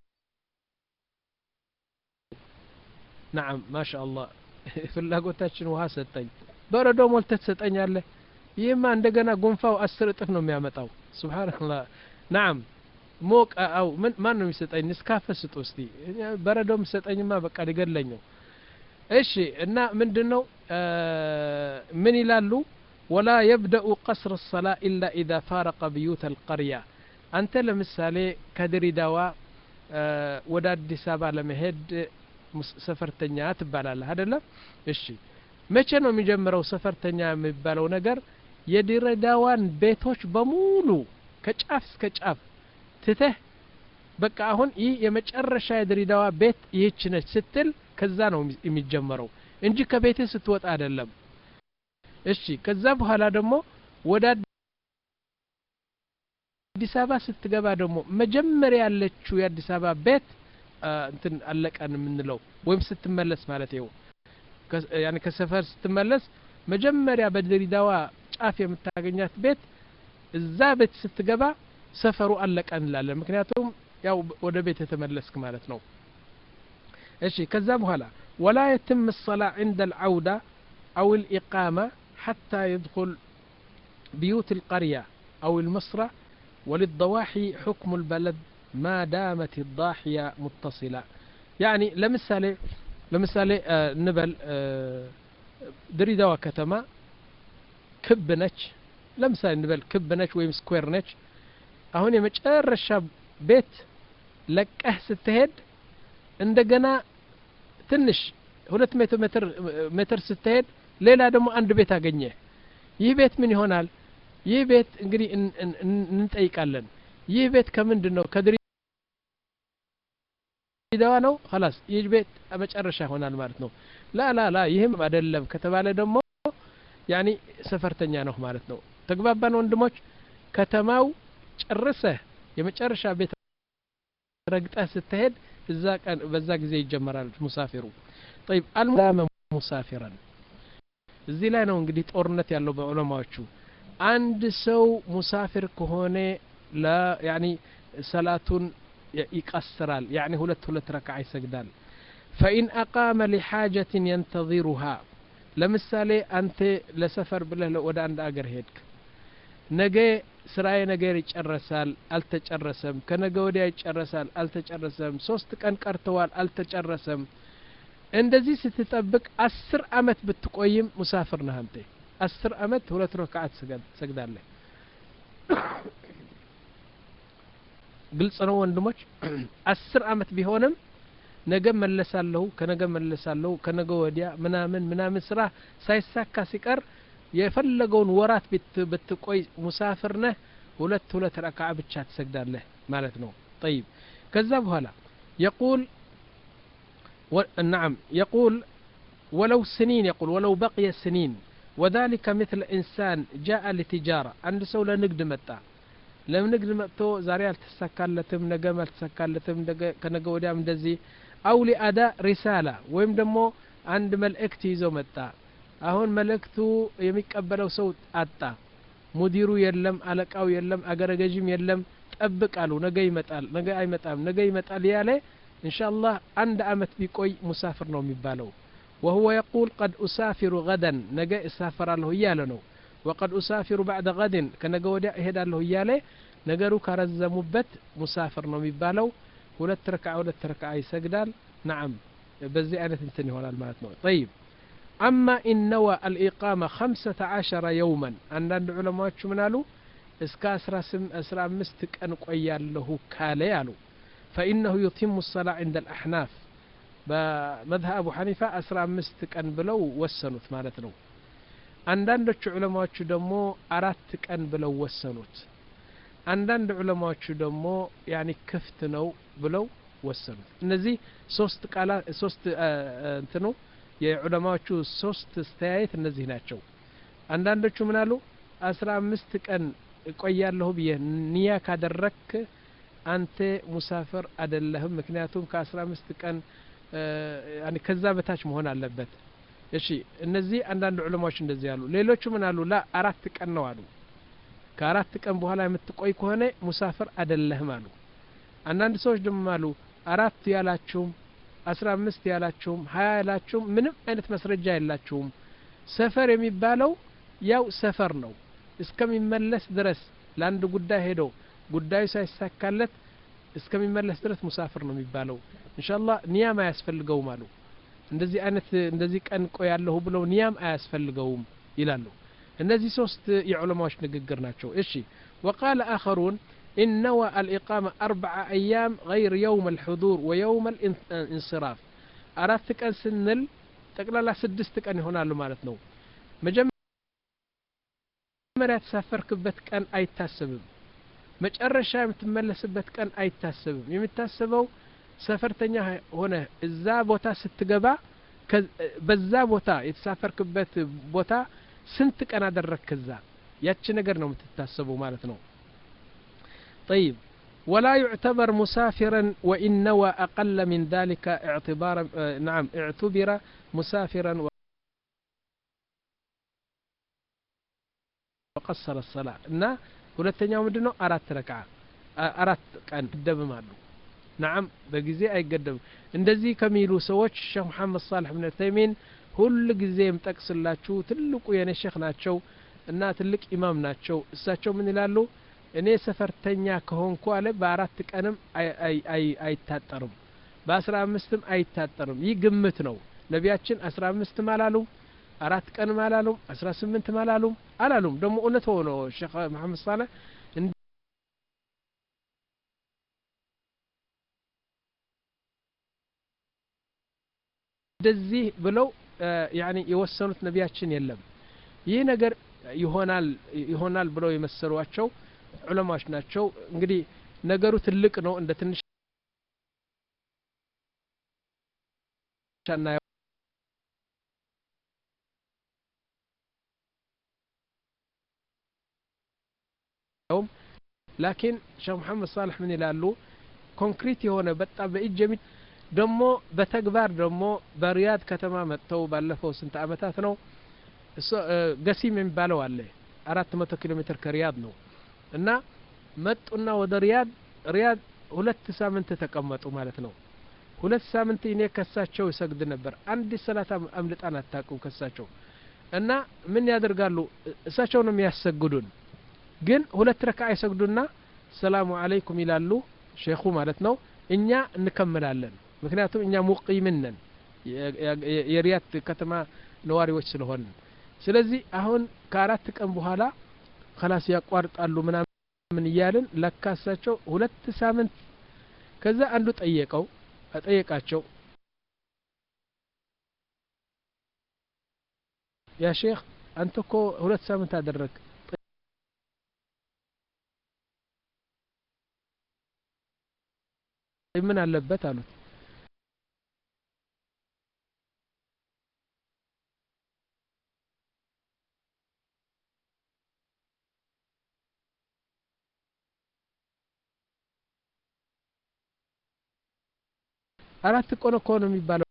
نعم ما شاء الله ፍላጎታችን ውሃ ሰጠኝ በረዶ ሞልተህ ትሰጠኛለህ ይህማ እንደገና ጉንፋው አስር እጥፍ ነው የሚያመጣው ስብሓንላህ ናም ሞቅ አው ምን ማን ነው የሚሰጠኝ ንስካፈ ስጡ እስቲ በረዶ የሚሰጠኝማ በቃ ሊገለኝ ነው እሺ እና ምንድን ነው ምን ይላሉ ወላ የብደኡ ቀስር ሰላ ኢላ ኢዛ ፋረቀ ብዩት አልቀርያ አንተ ለምሳሌ ከድሪዳዋ ወደ አዲስ አበባ ለመሄድ ሰፈርተኛ ትባላለህ አደለም እሺ መቼ ነው የሚጀምረው ሰፈርተኛ የሚባለው ነገር የድሬዳዋን ቤቶች በሙሉ ከጫፍ እስከ ጫፍ ትተህ በቃ አሁን ይህ የመጨረሻ የድሬዳዋ ቤት ይህች ነች ስትል ከዛ ነው የሚጀመረው እንጂ ከቤትህ ስትወጣ አይደለም እሺ ከዛ በኋላ ደግሞ ወደ አዲስ አበባ ስትገባ ደግሞ መጀመሪያ ያለችው የአዲስ አበባ ቤት እንትን አለቀን የምንለው ወይም ስትመለስ ማለት ይው ያኔ ከሰፈር ስትመለስ መጀመሪያ በድሬዳዋ ጫፍ የምታገኛት ቤት እዛ ቤት ስትገባ ሰፈሩ አለቀ እንላለን ምክንያቱም ያው ወደ ቤት የተመለስክ ማለት ነው እሺ ከዛ በኋላ ወላ የትም الصلاة عند العودة أو الإقامة حتى يدخل بيوت القرية أو المصرة وللضواحي حكم البلد ما دامت الضاحية متصلة يعني لمثال لمثال آه نبل آه دريدوا كتما كب ነች ለምሳሌ እንበል ክብ ነች ወይም ስኩዌር ነች አሁን የመጨረሻ ቤት ለቀህ ስትሄድ እንደገና ትንሽ ሁለት ሜትር ሜትር ሜትር ስትሄድ ሌላ ደግሞ አንድ ቤት አገኘ ይህ ቤት ምን ይሆናል ይህ ቤት እንግዲህ እንጠይቃለን ይህ ቤት ከምንድን ነው ከድሬዳዋ ነው ላስ ይህ ቤት መጨረሻ ይሆናል ማለት ነው ላ ላ ላ ይህም አይደለም ከተባለ ደግሞ ያኒ ሰፈርተኛ ነው ማለት ነው ተግባባን ወንድሞች ከተማው ጨርሰህ የመጨረሻ ቤት ረግጠህ ስትሄድ እዛ ቀን በዛ ጊዜ ይጀመራል ሙሳፊሩ ጠይብ አልሙላመ ሙሳፊረን እዚህ ላይ ነው እንግዲህ ጦርነት ያለው በዑለማዎቹ አንድ ሰው ሙሳፊር ከሆነ ላ ያኒ ሰላቱን ይቀስራል ያኒ ሁለት ሁለት ረክዓ ይሰግዳል ፈኢን አቃመ ሊሓጀትን የንተظሩሃ ለምሳሌ አንተ ለሰፈር ብለህ ወደ አንድ አገር ሄድክ ነገ ስራዬ ነገር ይጨረሳል አልተጨረሰም ከነገ ወዲያ ይጨረሳል አልተጨረሰም ሶስት ቀን ቀርተዋል አልተጨረሰም እንደዚህ ስትጠብቅ አስር አመት ብትቆይም ሙሳፍር ነህ አንተ አስር አመት ሁለት ረክዓት ትሰግዳለህ ግልጽ ነው ወንድሞች አስር አመት ቢሆንም ነገ መለሳለሁ ከነገ መለሳለሁ ከነገ ወዲያ ምናምን ምናምን ስራ ሳይሳካ ሲቀር የፈለገውን ወራት ብትቆይ ሙሳፍር ነህ ሁለት ሁለት ረክዓ ብቻ ትሰግዳለህ ማለት ነው ጠይብ ከዛ በኋላ የቁል نعم يقول ولو سنين يقول ولو بقي سنين وذلك مثل إنسان جاء لتجارة عند سولة نقد متى لم نقد متو زاري التسكالتم نقم التسكالتم كنقا ودام دزي أو لأداء رسالة ويم دمو عند ملئكت يزو متى አሁን መልእክቱ የሚቀበለው ሰው አጣ ሙዲሩ የለም አለቃው የለም አገረገዥም የለም ጠብቅ አሉ ነገ ይመጣል ነገ አይመጣም ነገ ይመጣል ያለ ኢንሻአላህ አንድ አመት ቢቆይ ሙሳፍር ነው የሚባለው وهو يقول قد أسافر غدا نجا أسافر له ياله وقد أسافر بعد غد كنجا وديا إهدا له ياله ነገሩ ካረዘሙበት ሙሳፍር ነው የሚባለው ሁለት ረክዓ ሁለት ረክዓ ይሰግዳል ናም በዚህ አይነት እንትን ይሆናል ማለት ነው ጠይብ أما إن نوى الإقامة خمسة عشر يوما عندنا علماء من قالوا اسكا أسرى سم أسرى مستك أن قيال له كالي قالوا فإنه يتم الصلاة عند الأحناف بمذهب أبو حنيفة أسرى مستك أن بلو وسنوت مالتنا አንዳንዶቹ ዑለማዎቹ ደግሞ አራት ቀን ብለው ወሰኑት አንዳንድ ዑለማዎቹ ደግሞ ያኒ ክፍት ነው ብለው ወሰኑት እነዚህ ሶስት ቃላ ሶስት እንትኑ የዑለማዎቹ ሶስት አስተያየት እነዚህ ናቸው አንዳንዶቹ ምን አሉ አስራ አምስት ቀን እቆያለሁ ብዬ ንያ ካደረክ አንተ ሙሳፍር አደለህም ምክንያቱም ከአስራ አምስት ቀን ከዛ በታች መሆን አለበት እሺ እነዚህ አንዳንድ ዑለማዎች እንደዚህ አሉ ሌሎቹ ምን አሉ ላ አራት ቀን ነው አሉ ከአራት ቀን በኋላ የምትቆይ ከሆነ ሙሳፍር አደለህም አሉ አንዳንድ ሰዎች ደግሞ አሉ አራት ያላችሁም አስራ አምስት ያላችሁም ሀያ ያላችሁም ምንም አይነት መስረጃ የላችሁም ሰፈር የሚባለው ያው ሰፈር ነው እስከሚመለስ ድረስ ለአንድ ጉዳይ ሄዶ ጉዳዩ ሳይሳካለት እስከሚመለስ ድረስ ሙሳፍር ነው የሚባለው እንሻላ ኒያም አያስፈልገውም አሉ እንደዚህ አይነት እንደዚህ ቀን ቆያለሁ ብለው ኒያም አያስፈልገውም ይላሉ እነዚህ ሶስት የዑለማዎች ንግግር ናቸው እሺ وقال آخرون إن نوى الإقامة أربع أيام غير يوم الحضور ويوم الانصراف أردت كان سنل تقلال سدست كان هنا له مالتنا መጀመሪያ የተሳፈርክበት ቀን አይታሰብም መጨረሻ የምትመለስበት ቀን አይታሰብም የሚታሰበው ሰፈርተኛ ሆነ እዛ ቦታ ስትገባ በዛ ቦታ የተሳፈርክበት ቦታ ስንት ቀን አደረግክ እዛ ያቺ ነገር ነው የምትታሰበው ማለት ነው طيب ولا يعتبر مسافرا وإن نوى أقل من ذلك اعتبارا نعم اعتبر مسافرا وقصر الصلاة እና ሁለተኛው ምንድን ነው አራት ረክዓ አራት ቀን ይገደብም አሉ ናም በጊዜ አይገደብም እንደዚህ ከሚሉ ሰዎች ሼክ መሐመድ ሳልሕ ብን ተይሚን ሁል ጊዜ የምጠቅስላችሁ ትልቁ የኔ ሼክ ናቸው እና ትልቅ ኢማም ናቸው እሳቸው ምን ይላሉ እኔ ሰፈርተኛ ከሆንኩ አለ በአራት ቀንም አይታጠርም በአስራ አምስትም አይታጠርም ይህ ግምት ነው ነቢያችን አስራ አምስትም አላሉም አራት ቀንም አላሉም አስራ ስምንትም አላሉም አላሉም ደግሞ እውነት ሆኖ ሼክ መሐመድ ሳለ እንደዚህ ብለው ያኒ የወሰኑት ነቢያችን የለም ይህ ነገር ይሆናል ይሆናል ብለው የመሰሏቸው ዑለማዎች ናቸው እንግዲህ ነገሩ ትልቅ ነው እንደ ትንሽ ላኪን ሼክ መሐመድ ሳልሕ ምን ይላሉ ኮንክሪት የሆነ በጣም በእጅ የሚ ደግሞ በተግባር ደግሞ በሪያድ ከተማ መጥተው ባለፈው ስንት አመታት ነው ገሲም የሚባለው አለ አራት መቶ ኪሎ ሜትር ከሪያድ ነው እና መጡና ወደ ሪያድ ሪያድ ሁለት ሳምንት ተቀመጡ ማለት ነው ሁለት ሳምንት እኔ ከሳቸው ይሰግድ ነበር አንድ ሰላት አምልጣን አታውቅም ከሳቸው እና ምን ያደርጋሉ እሳቸው ነው የሚያሰግዱን ግን ሁለት ረካ ይሰግዱና ሰላሙ አለይኩም ይላሉ ሼኹ ማለት ነው እኛ እንከምላለን ምክንያቱም እኛ ሙቂምን ነን የሪያድ ከተማ ነዋሪዎች ስለሆን ስለዚህ አሁን ከአራት ቀን በኋላ ከላስ ያቋርጣሉ ምናምን እያልን ለካሳቸው ሁለት ሳምንት ከዛ አንዱ ጠየቀው ጠየቃቸው ያ ሼክ አንተ እኮ ሁለት ሳምንት አደረግ ምን አለበት አሉት አራት ቆን እኮ ነው የሚባለው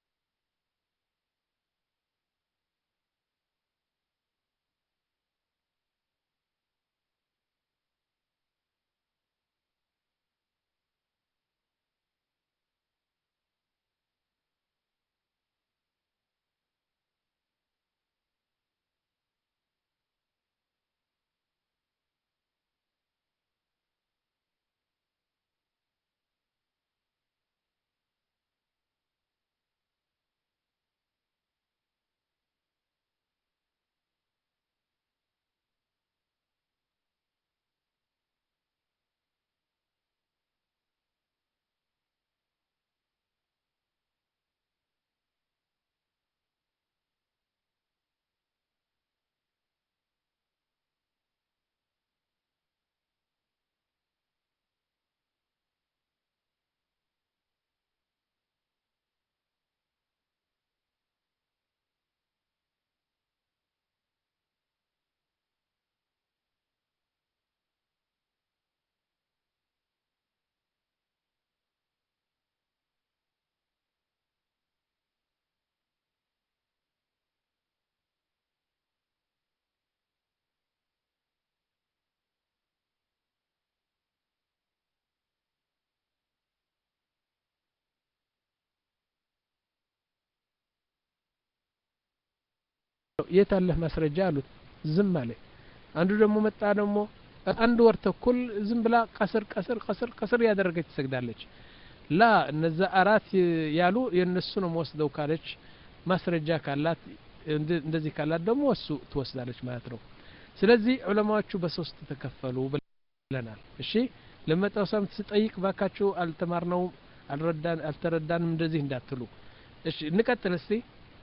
የት አለህ ማስረጃ አሉት ዝም አለ አንዱ ደግሞ መጣ ደግሞ አንድ ወር ተኩል ዝም ብላ ቀስር ቀስር ቀስር ቀስር ያደረገች ትሰግዳለች ላ እነዛ አራት ያሉ የእነሱ ነው ወስደው ካለች ማስረጃ ካላት እንደዚህ ካላት ደግሞ እሱ ትወስዳለች ማለት ነው ስለዚህ ዑለማዎቹ በሶስት ተከፈሉ ብለናል እሺ ለመጣው ሳምንት ስጠይቅ ባካችሁ አልተማርነውም አልተረዳንም እንደዚህ እንዳትሉ እሺ እንቀጥል እስቲ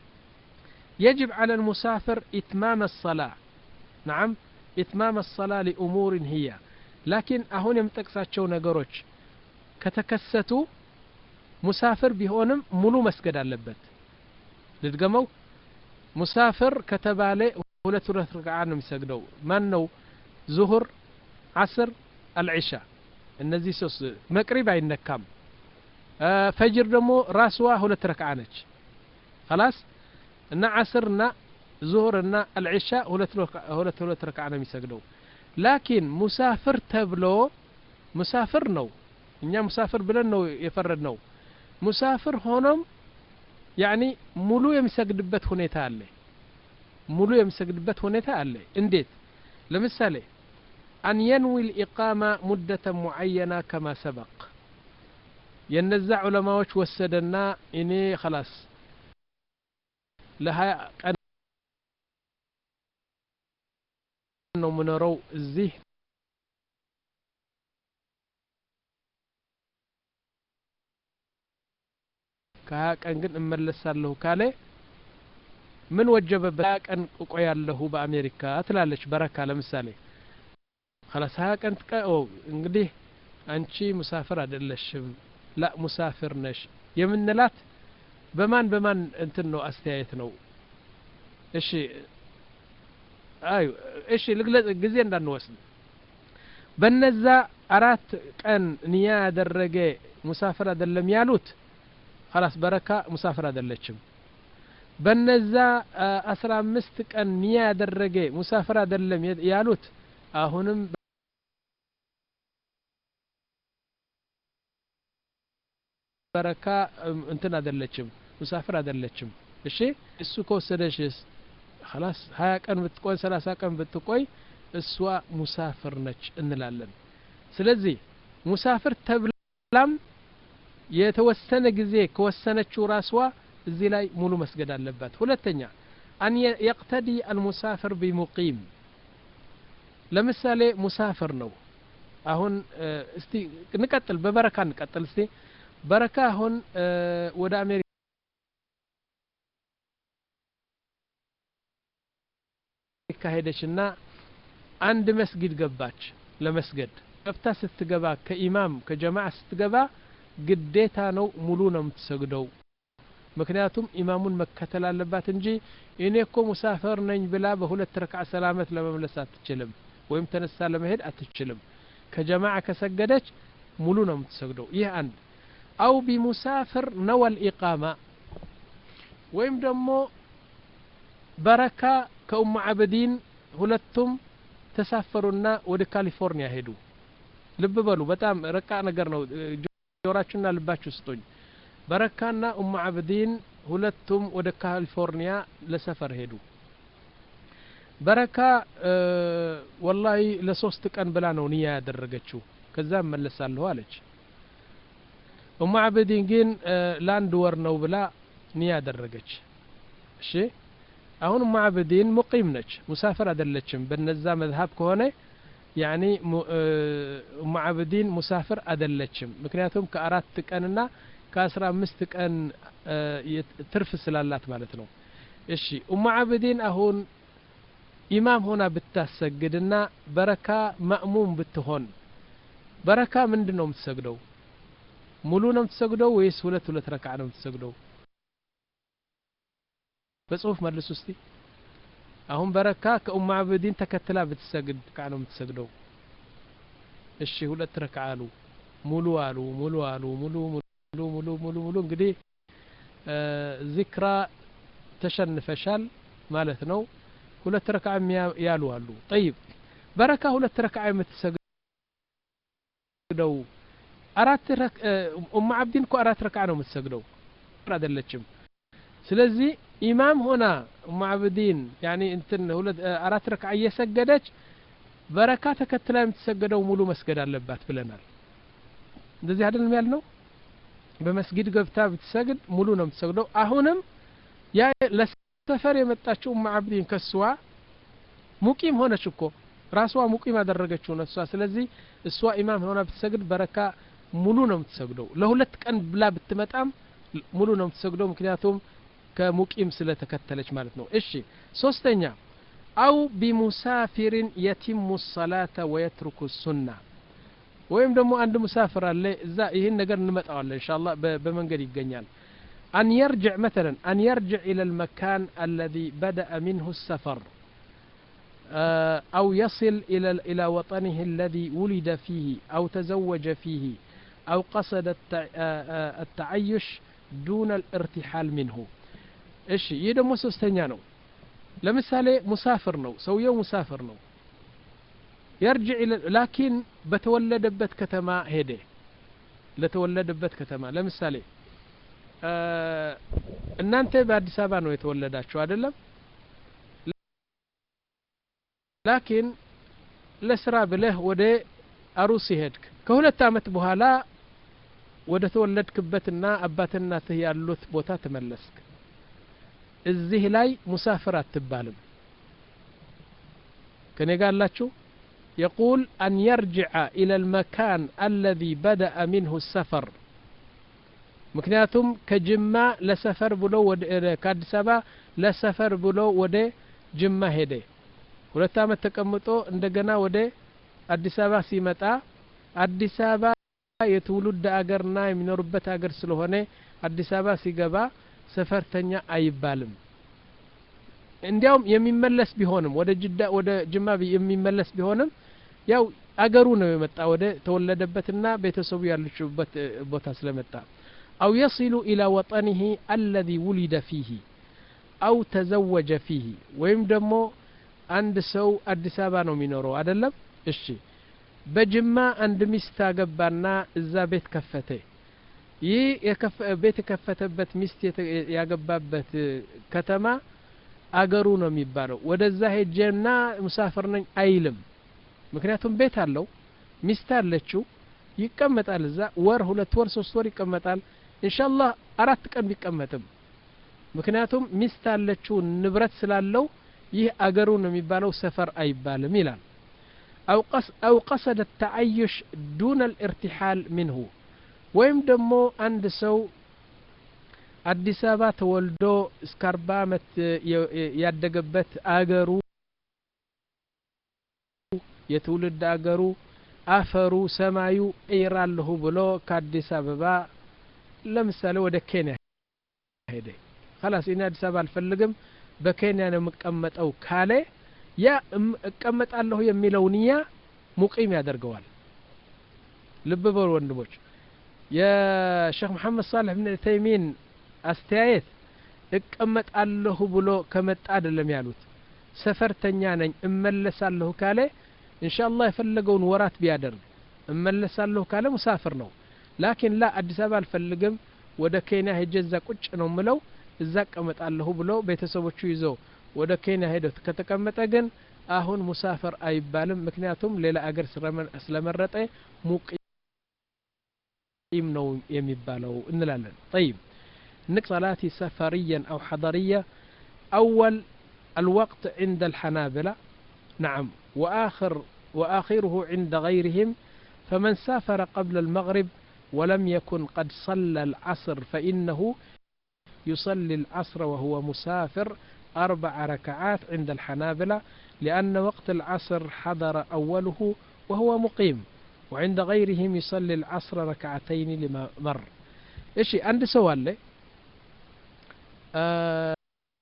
يجب على المسافر إتمام الصلاة نعم إتمام الصلاة لأمور هي لكن أهون يمتقساتشو نقروش كتكستو مسافر بهونم ملو مسجد አለበት ልድገመው ሙሳፍር ከተባለ ሁለት ሁለት ረክዓ ነው የሚሰግደው ማን ነው ዙሁር አስር አልዒሻ እነዚህ ሶስት መቅሪብ አይነካም ፈጅር ደግሞ ራስዋ ሁለት ረክዓ ነች خلاص እና ዓስርና ዙሁርና አልዒሻ ሁለት ሁለት ረክዓ ነው የሚሰግደው ላኪን ሙሳፍር ተብሎ ሙሳፍር ነው እኛ ሙሳፍር ብለን ነው የፈረድ ነው ሙሳፍር ሆኖም ያኒ ሙሉ የሚሰግድበት ሁኔታ አለ ሙሉ የሚሰግድበት ሁኔታ አለ እንዴት ለምሳሌ አን የንዊ ልኢቃማ ሙደተ ሙዓየና ከማ ሰበቅ የነዛ ዑለማዎች ወሰደና እኔ خلاص ለሀያ ቀን ነው ምኖረው እዚህ ከሀያ ቀን ግን እመለሳለሁ ካለ ምን ወጀበበት ሀያ ቀን እቆያለሁ በአሜሪካ ትላለች በረካ ለምሳሌ خلاص ሀያ ቀን ጥቀ እንግዲህ አንቺ ሙሳፍር አይደለሽም ላ ሙሳፍር ነሽ የምንላት በማን በማን እንትን ነው አስተያየት ነው እሺ አዩ እሺ ልግለጽ ጊዜ እንዳንወስድ በነዛ አራት ቀን ንያ ያደረገ ሙሳፍር አይደለም ያሉት ኸላስ በረካ ሙሳፍር አይደለችም በነዛ አስራ አምስት ቀን ንያ ያደረገ ሙሳፍር አይደለም ያሉት አሁንም በረካ እንትን አይደለችም ሙሳፍር አይደለችም እሺ እሱ ከወሰደሽስ خلاص ሀያ ቀን ብትቆይ ሰላሳ ቀን ብትቆይ እሷ ሙሳፍር ነች እንላለን ስለዚህ ሙሳፍር ተብላም የተወሰነ ጊዜ ከወሰነችው ራስዋ እዚህ ላይ ሙሉ መስገድ አለባት ሁለተኛ አን የቅተዲ አልሙሳፍር ቢሙቂም ለምሳሌ ሙሳፍር ነው አሁን እስቲ እንቀጥል በበረካ እንቀጥል እስቲ በረካ አሁን ወደ አሜሪካ ሄደችና አንድ መስጊድ ገባች ለመስገድ ገብታ ስትገባ ከኢማም ከጀማዓ ስትገባ ግዴታ ነው ሙሉ ነው የምትሰግደው ምክንያቱም ኢማሙን መከተል አለባት እንጂ እኔ እኮ ሙሳፈር ነኝ ብላ በሁለት ረክዓ ሰላመት ለመመለስ አትችልም ወይም ተነሳ ለመሄድ አትችልም ከጀማዓ ከሰገደች ሙሉ ነው የምትሰግደው ይህ አንድ አው ቢሙሳፍር ነወል ኢቃማ ወይም ደግሞ በረካ ከኡሙ አብዲን ሁለቱም ተሳፈሩና ወደ ካሊፎርኒያ ሄዱ ልብ በሉ በጣም ረቃ ነገር ነው ጆራችሁና ልባችሁ ስጡኝ በረካና ኡሙ አብዲን ሁለቱም ወደ ካሊፎርኒያ ለሰፈር ሄዱ በረካ ወላሂ ለሶስት ቀን ብላ ነው ንያ ያደረገችው ከዛ እመለሳለሁ አለች ኡሙ አብዲን ግን ለአንድ ወር ነው ብላ ንያ ያደረገች እሺ አሁን ኡሙ አብዲን ሙቂም ነች ሙሳፍር አይደለችም በነዛ መዝሀብ ከሆነ ያኒ ኡሙ አብዲን ሙሳፍር አይደለችም ምክንያቱም ከአራት ቀንና ከአስራ አምስት ቀን ትርፍ ስላላት ማለት ነው እሺ ኡሙ አብዲን አሁን ኢማም ሆና ብታሰግድና በረካ ማእሙም ብትሆን በረካ ምንድን ነው የምትሰግደው ሙሉ ነው የምትሰግደው ወይስ ሁለት ሁለት ረክዓ ነው የምትሰግደው በጽሁፍ መልስ ውስቲ አሁን በረካ ከኡሙ አብዲን ተከትላ ብትሰግድ ረክዓ ነው የምትሰግደው እሺ ሁለት ረክዓ አሉ ሙሉ አሉ ሙሉ አሉ ሙሉ ሙሉ ሙሉ ሙሉ ሙሉ እንግዲህ ዚክራ ተሸንፈሻል ማለት ነው ሁለት ረክዓ ያሉ አሉ ጠይብ በረካ ሁለት ረክዓ የምትሰግደው አራት ኡሙ አብዲን እኮ አራት ረክዓ ነው የምትሰግደው አይደለችም ስለዚህ ኢማም ሆና ኡሙ አብዲን ያኒ እንትን ሁለት አራት ረክዓ እየሰገደች በረካ ተከትላ የምትሰገደው ሙሉ መስገድ አለባት ብለናል እንደዚህ አይደለም ያልነው በመስጊድ ገብታ ብትሰግድ ሙሉ ነው የምትሰግደው አሁንም ያ ለሰፈር የመጣችው ኡሙ አብዲን ከስዋ ሙቂም ሆነች እኮ ራስዋ ሙቂም ያደረገችው ነው እሷ ስለዚህ እሷ ኢማም ሆና ብትሰግድ በረካ ሙሉ ነው የምትሰግደው ለሁለት ቀን ብላ ብትመጣም ሙሉ ነው የምትሰግደው ምክንያቱም ከሙቂም ስለተከተለች ማለት ነው እሺ ሶስተኛ አው ቢሙሳፊርን የቲሙ ሰላተ ወየትሩኩ ሱና ወይም ደግሞ አንድ ሙሳፍር አለ እዛ ይህን ነገር እንመጣዋለን እንሻ አላህ በመንገድ ይገኛል أن يرجع مثلا أن يرجع إلى المكان الذي بدأ منه السفر أو يصل إلى إلى وطنه الذي ولد فيه أو تزوج فيه أو قصد التعيش دون الارتحال منه እሺ ይህ ደግሞ ሶስተኛ ነው ለምሳሌ ሙሳፍር ነው ሰውየው ሙሳፍር ነው የርጅዕ ላኪን በተወለደበት ከተማ ሄደ ለተወለደበት ከተማ ለምሳሌ እናንተ በአዲስ አበባ ነው የተወለዳችሁ አይደለም ላኪን ለስራ ብለህ ወደ አሩሲ ሄድክ ከሁለት አመት በኋላ ወደ ተወለድክበትና አባትና እናትህ ያሉት ቦታ ተመለስክ እዚህ ላይ ሙሳፍር አትባልም ከኔ ጋር አላችሁ يقول أن يرجع إلى المكان الذي بدأ منه السفر ምክንያቱም ከጅማ ለሰፈር ብሎ ከአዲስ አበባ ለሰፈር ብሎ ወደ ጅማ ሄደ ሁለት አመት ተቀምጦ እንደገና ወደ አዲስ አበባ ሲመጣ አዲስ አበባ የትውልድ አገርና የሚኖሩበት አገር ስለሆነ አዲስ አበባ ሲገባ ሰፈርተኛ አይባልም እንዲያውም የሚመለስ ቢሆንም ወደ ጅዳ ወደ ጅማ የሚመለስ ቢሆንም ያው አገሩ ነው የመጣ ወደ ተወለደበትና ቤተሰቡ ያለችበት ቦታ ስለመጣ አው የሲሉ ኢላ ወጠኒህ አለዚ ውሊደ ፊህ አው ተዘወጀ ፊህ ወይም ደግሞ አንድ ሰው አዲስ አበባ ነው የሚኖረው አይደለም እሺ በጅማ አንድ ሚስት አገባና እዛ ቤት ከፈተ ይህ ቤት የከፈተበት ሚስት ያገባበት ከተማ አገሩ ነው የሚባለው ወደዛ ሄጄና ሙሳፍር ነኝ አይልም ምክንያቱም ቤት አለው ሚስት አለችው ይቀመጣል እዛ ወር ሁለት ወር ሶስት ወር ይቀመጣል ኢንሻአላህ አራት ቀን ቢቀመጥም ምክንያቱም ሚስት አለችው ንብረት ስላለው ይህ አገሩ ነው የሚባለው ሰፈር አይባልም ይላል አው ቀሰደ ተዓዩሽ ዱነ ልእርትሓል ምንሁ ወይም ደግሞ አንድ ሰው አዲስ አበባ ተወልዶ እስከ አርባ ዓመት ያደገበት አገሩ የትውልድ አገሩ አፈሩ ሰማዩ እይራለሁ ብሎ ከአዲስ አበባ ለምሳሌ ወደ ኬንያ ሄደ ከላስ እኔ አዲስ አበባ አልፈልግም በኬንያ ነው የምቀመጠው ካለ ያ እቀመጣለሁ የሚለው ንያ ሙቂም ያደርገዋል ልብ በሉ ወንድሞች የሼክ መሐመድ ሳልሕ ብን ተይሚን አስተያየት እቀመጣለሁ ብሎ ከመጣ አይደለም ያሉት ሰፈርተኛ ነኝ እመለሳለሁ ካለ ኢንሻአላህ የፈለገውን ወራት ቢያደርግ እመለሳለሁ ካለ ሙሳፍር ነው ላኪን ላ አዲስ አበባ አልፈልግም ወደ ኬንያ ሄጄ እዛ ቁጭ ነው ምለው እዛ እቀመጣለሁ ብሎ ቤተሰቦቹ ይዘው ወደ ኬንያ ሄደው ከተቀመጠ ግን አሁን ሙሳፍር አይባልም ምክንያቱም ሌላ አገር ስለመረጠ ሙቂም ነው የሚባለው እንላለን طيب نك صلاتي سفريا أو حضرية أول الوقت عند الحنابلة نعم وآخر وآخره عند غيرهم فمن سافر قبل المغرب ولم يكن قد صلى العصر فإنه يصلي العصر وهو مسافر أربع ركعات عند الحنابلة لأن وقت العصر حضر أوله وهو مقيم وعند غيرهم يصلي العصر ركعتين لما مر إيش عند سؤال لي آه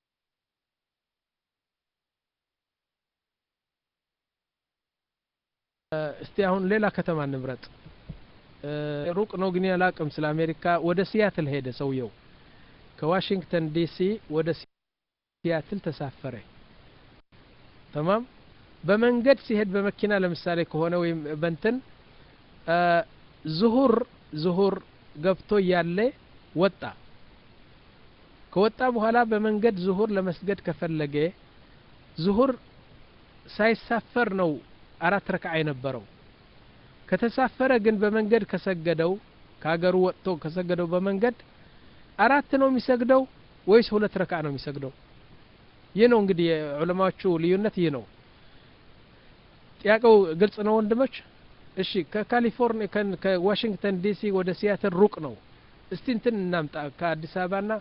እስቲ አሁን ሌላ ከተማ እንምረጥ ሩቅ ነው ግን ያላቅም ስለ አሜሪካ ወደ ሲያትል ሄደ ሰውየው ከዋሽንግተን ዲሲ ወደ ሲያትል ተሳፈረ ተማም በመንገድ ሲሄድ በመኪና ለምሳሌ ከሆነ ወይም በንትን ዝሁር ዝሁር ገብቶ እያለ ወጣ ከወጣ በኋላ በመንገድ ዝሁር ለመስገድ ከፈለገ ዝሁር ሳይሳፈር ነው አራት ረክዓ የነበረው ከተሳፈረ ግን በመንገድ ከሰገደው ከሀገሩ ወጥቶ ከሰገደው በመንገድ አራት ነው የሚሰግደው ወይስ ሁለት ረክዓ ነው የሚሰግደው ይህ ነው እንግዲህ የዑለማዎቹ ልዩነት ይህ ነው ጥያቄው ግልጽ ነው ወንድሞች እሺ ከካሊፎርኒያ ከዋሽንግተን ዲሲ ወደ ሲያትል ሩቅ ነው እስቲ እንትን እናምጣ ከአዲስ አበባና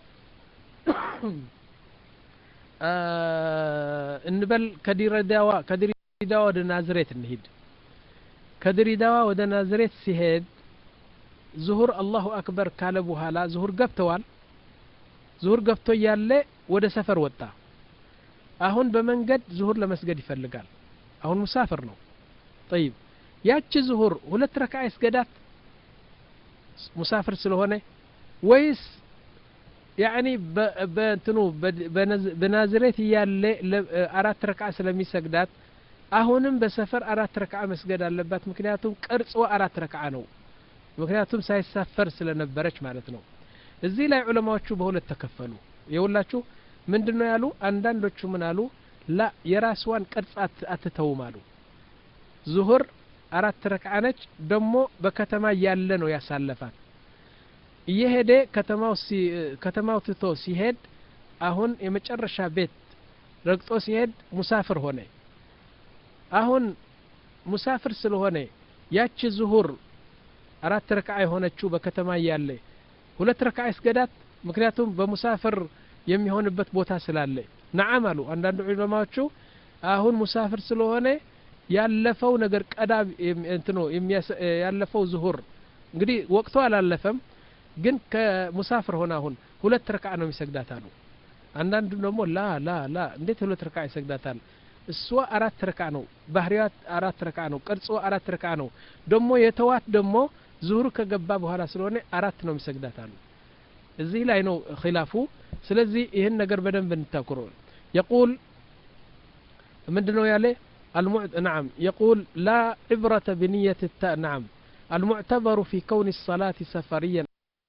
እንበል ከዲረዳዋ ከድሬዳዋ ወደ ናዝሬት እንሂድ ከድሬዳዋ ወደ ናዝሬት ሲሄድ ዙሁር አላሁ አክበር ካለ በኋላ ዙሁር ገብተዋል ዙሁር ገብቶ እያለ ወደ ሰፈር ወጣ አሁን በመንገድ ዙሁር ለመስገድ ይፈልጋል አሁን ሙሳፍር ነው ጠይብ ያቺ ዙሁር ሁለት ረክዓ ይስገዳት ሙሳፍር ስለሆነ ወይስ ያኒ በእንትኑ በናዝሬት እያለ አራት ረክዓ ስለሚሰግዳት አሁንም በሰፈር አራት ረክዓ መስገድ አለባት ምክንያቱም ቅርጽዋ አራት ረክዓ ነው ምክንያቱም ሳይሳፈር ስለነበረች ማለት ነው እዚህ ላይ ዑለማዎቹ በሁለት ተከፈሉ የሁላችሁ ምንድን ነው ያሉ አንዳንዶቹ ምን አሉ ላ የራስዋን ቅርጽ አትተውም አሉ ዙሁር አራት ረክዓ ነች ደግሞ በከተማ ያለ ነው ያሳለፋት እየሄደ ከተማው ከተማው ትቶ ሲሄድ አሁን የመጨረሻ ቤት ረግጦ ሲሄድ ሙሳፍር ሆነ አሁን ሙሳፍር ስለሆነ ያቺ ዙሁር አራት ረክዓ የሆነችው በከተማ እያለ ሁለት ረክዓ ይስገዳት ምክንያቱም በሙሳፍር የሚሆንበት ቦታ ስላለ ነዓም አሉ አንዳንድ ዑለማዎቹ አሁን ሙሳፍር ስለሆነ ያለፈው ነገር ቀዳ እንትኖ ያለፈው ዙሁር እንግዲህ ወቅቱ አላለፈም ግን ከሙሳፍር ሆነ አሁን ሁለት ረክዓ ነው የሚሰግዳት አሉ አንዳንዱ ደግሞ ላ ላ ላ እንዴት ሁለት ረክዓ ይሰግዳታል እሷ አራት ረካ ነው ባህሪያት አራት ረካ ነው ቅርጾ አራት ረካ ነው ደግሞ የተዋት ደግሞ ዙሁር ከገባ በኋላ ስለሆነ አራት ነው የሚሰግዳት አሉ እዚህ ላይ ነው ኪላፉ ስለዚህ ይህን ነገር በደንብ እንታኩሮ የቁል ምንድ ነው ያለ نعم يقول لا عبرة بنية التاء نعم المعتبر في كون الصلاة سفريا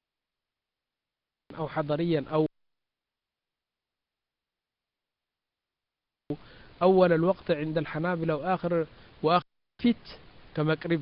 أو حضريا أو أول الوقت عند الحنابلة وآخر وآخر فيت كما قريب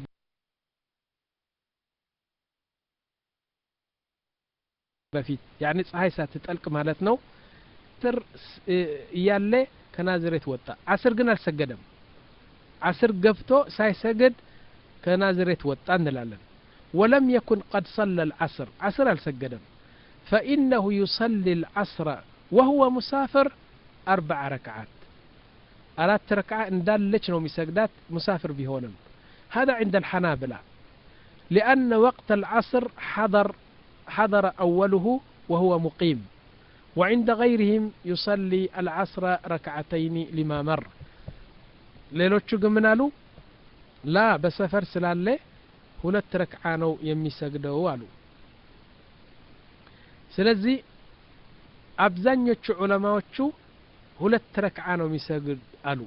በፊት ያኔ ፀሐይ ሳትጠልቅ ማለት ነው ትር እያለ ከናዝሬት ወጣ አስር ግን አልሰገደም አስር ገብቶ ሳይሰግድ ከናዝሬት ወጣ እንላለን ወለም የኩን ቀድ ሰለ ልዓስር ዓስር አልሰገደም ፈኢነሁ ዩሰሊ ልዓስረ ወሁወ ሙሳፍር አርበዓ ረክዓት አራት ረክዓ እንዳለች ነው የሚሰግዳት ሙሳፍር ቢሆንም هذا عند الحنابلة لأن وقت العصر حضر حضر أوله وهو مقيم وعند غيرهم يصلي العصر ركعتين لما مر ሌሎቹ ግን ምን አሉ ላ በሰፈር ስላለ ሁለት ረክዓ ነው የሚሰግደው አሉ ስለዚህ አብዛኞቹ ዑለማዎቹ ሁለት ረክዓ ነው የሚሰግድ አሉ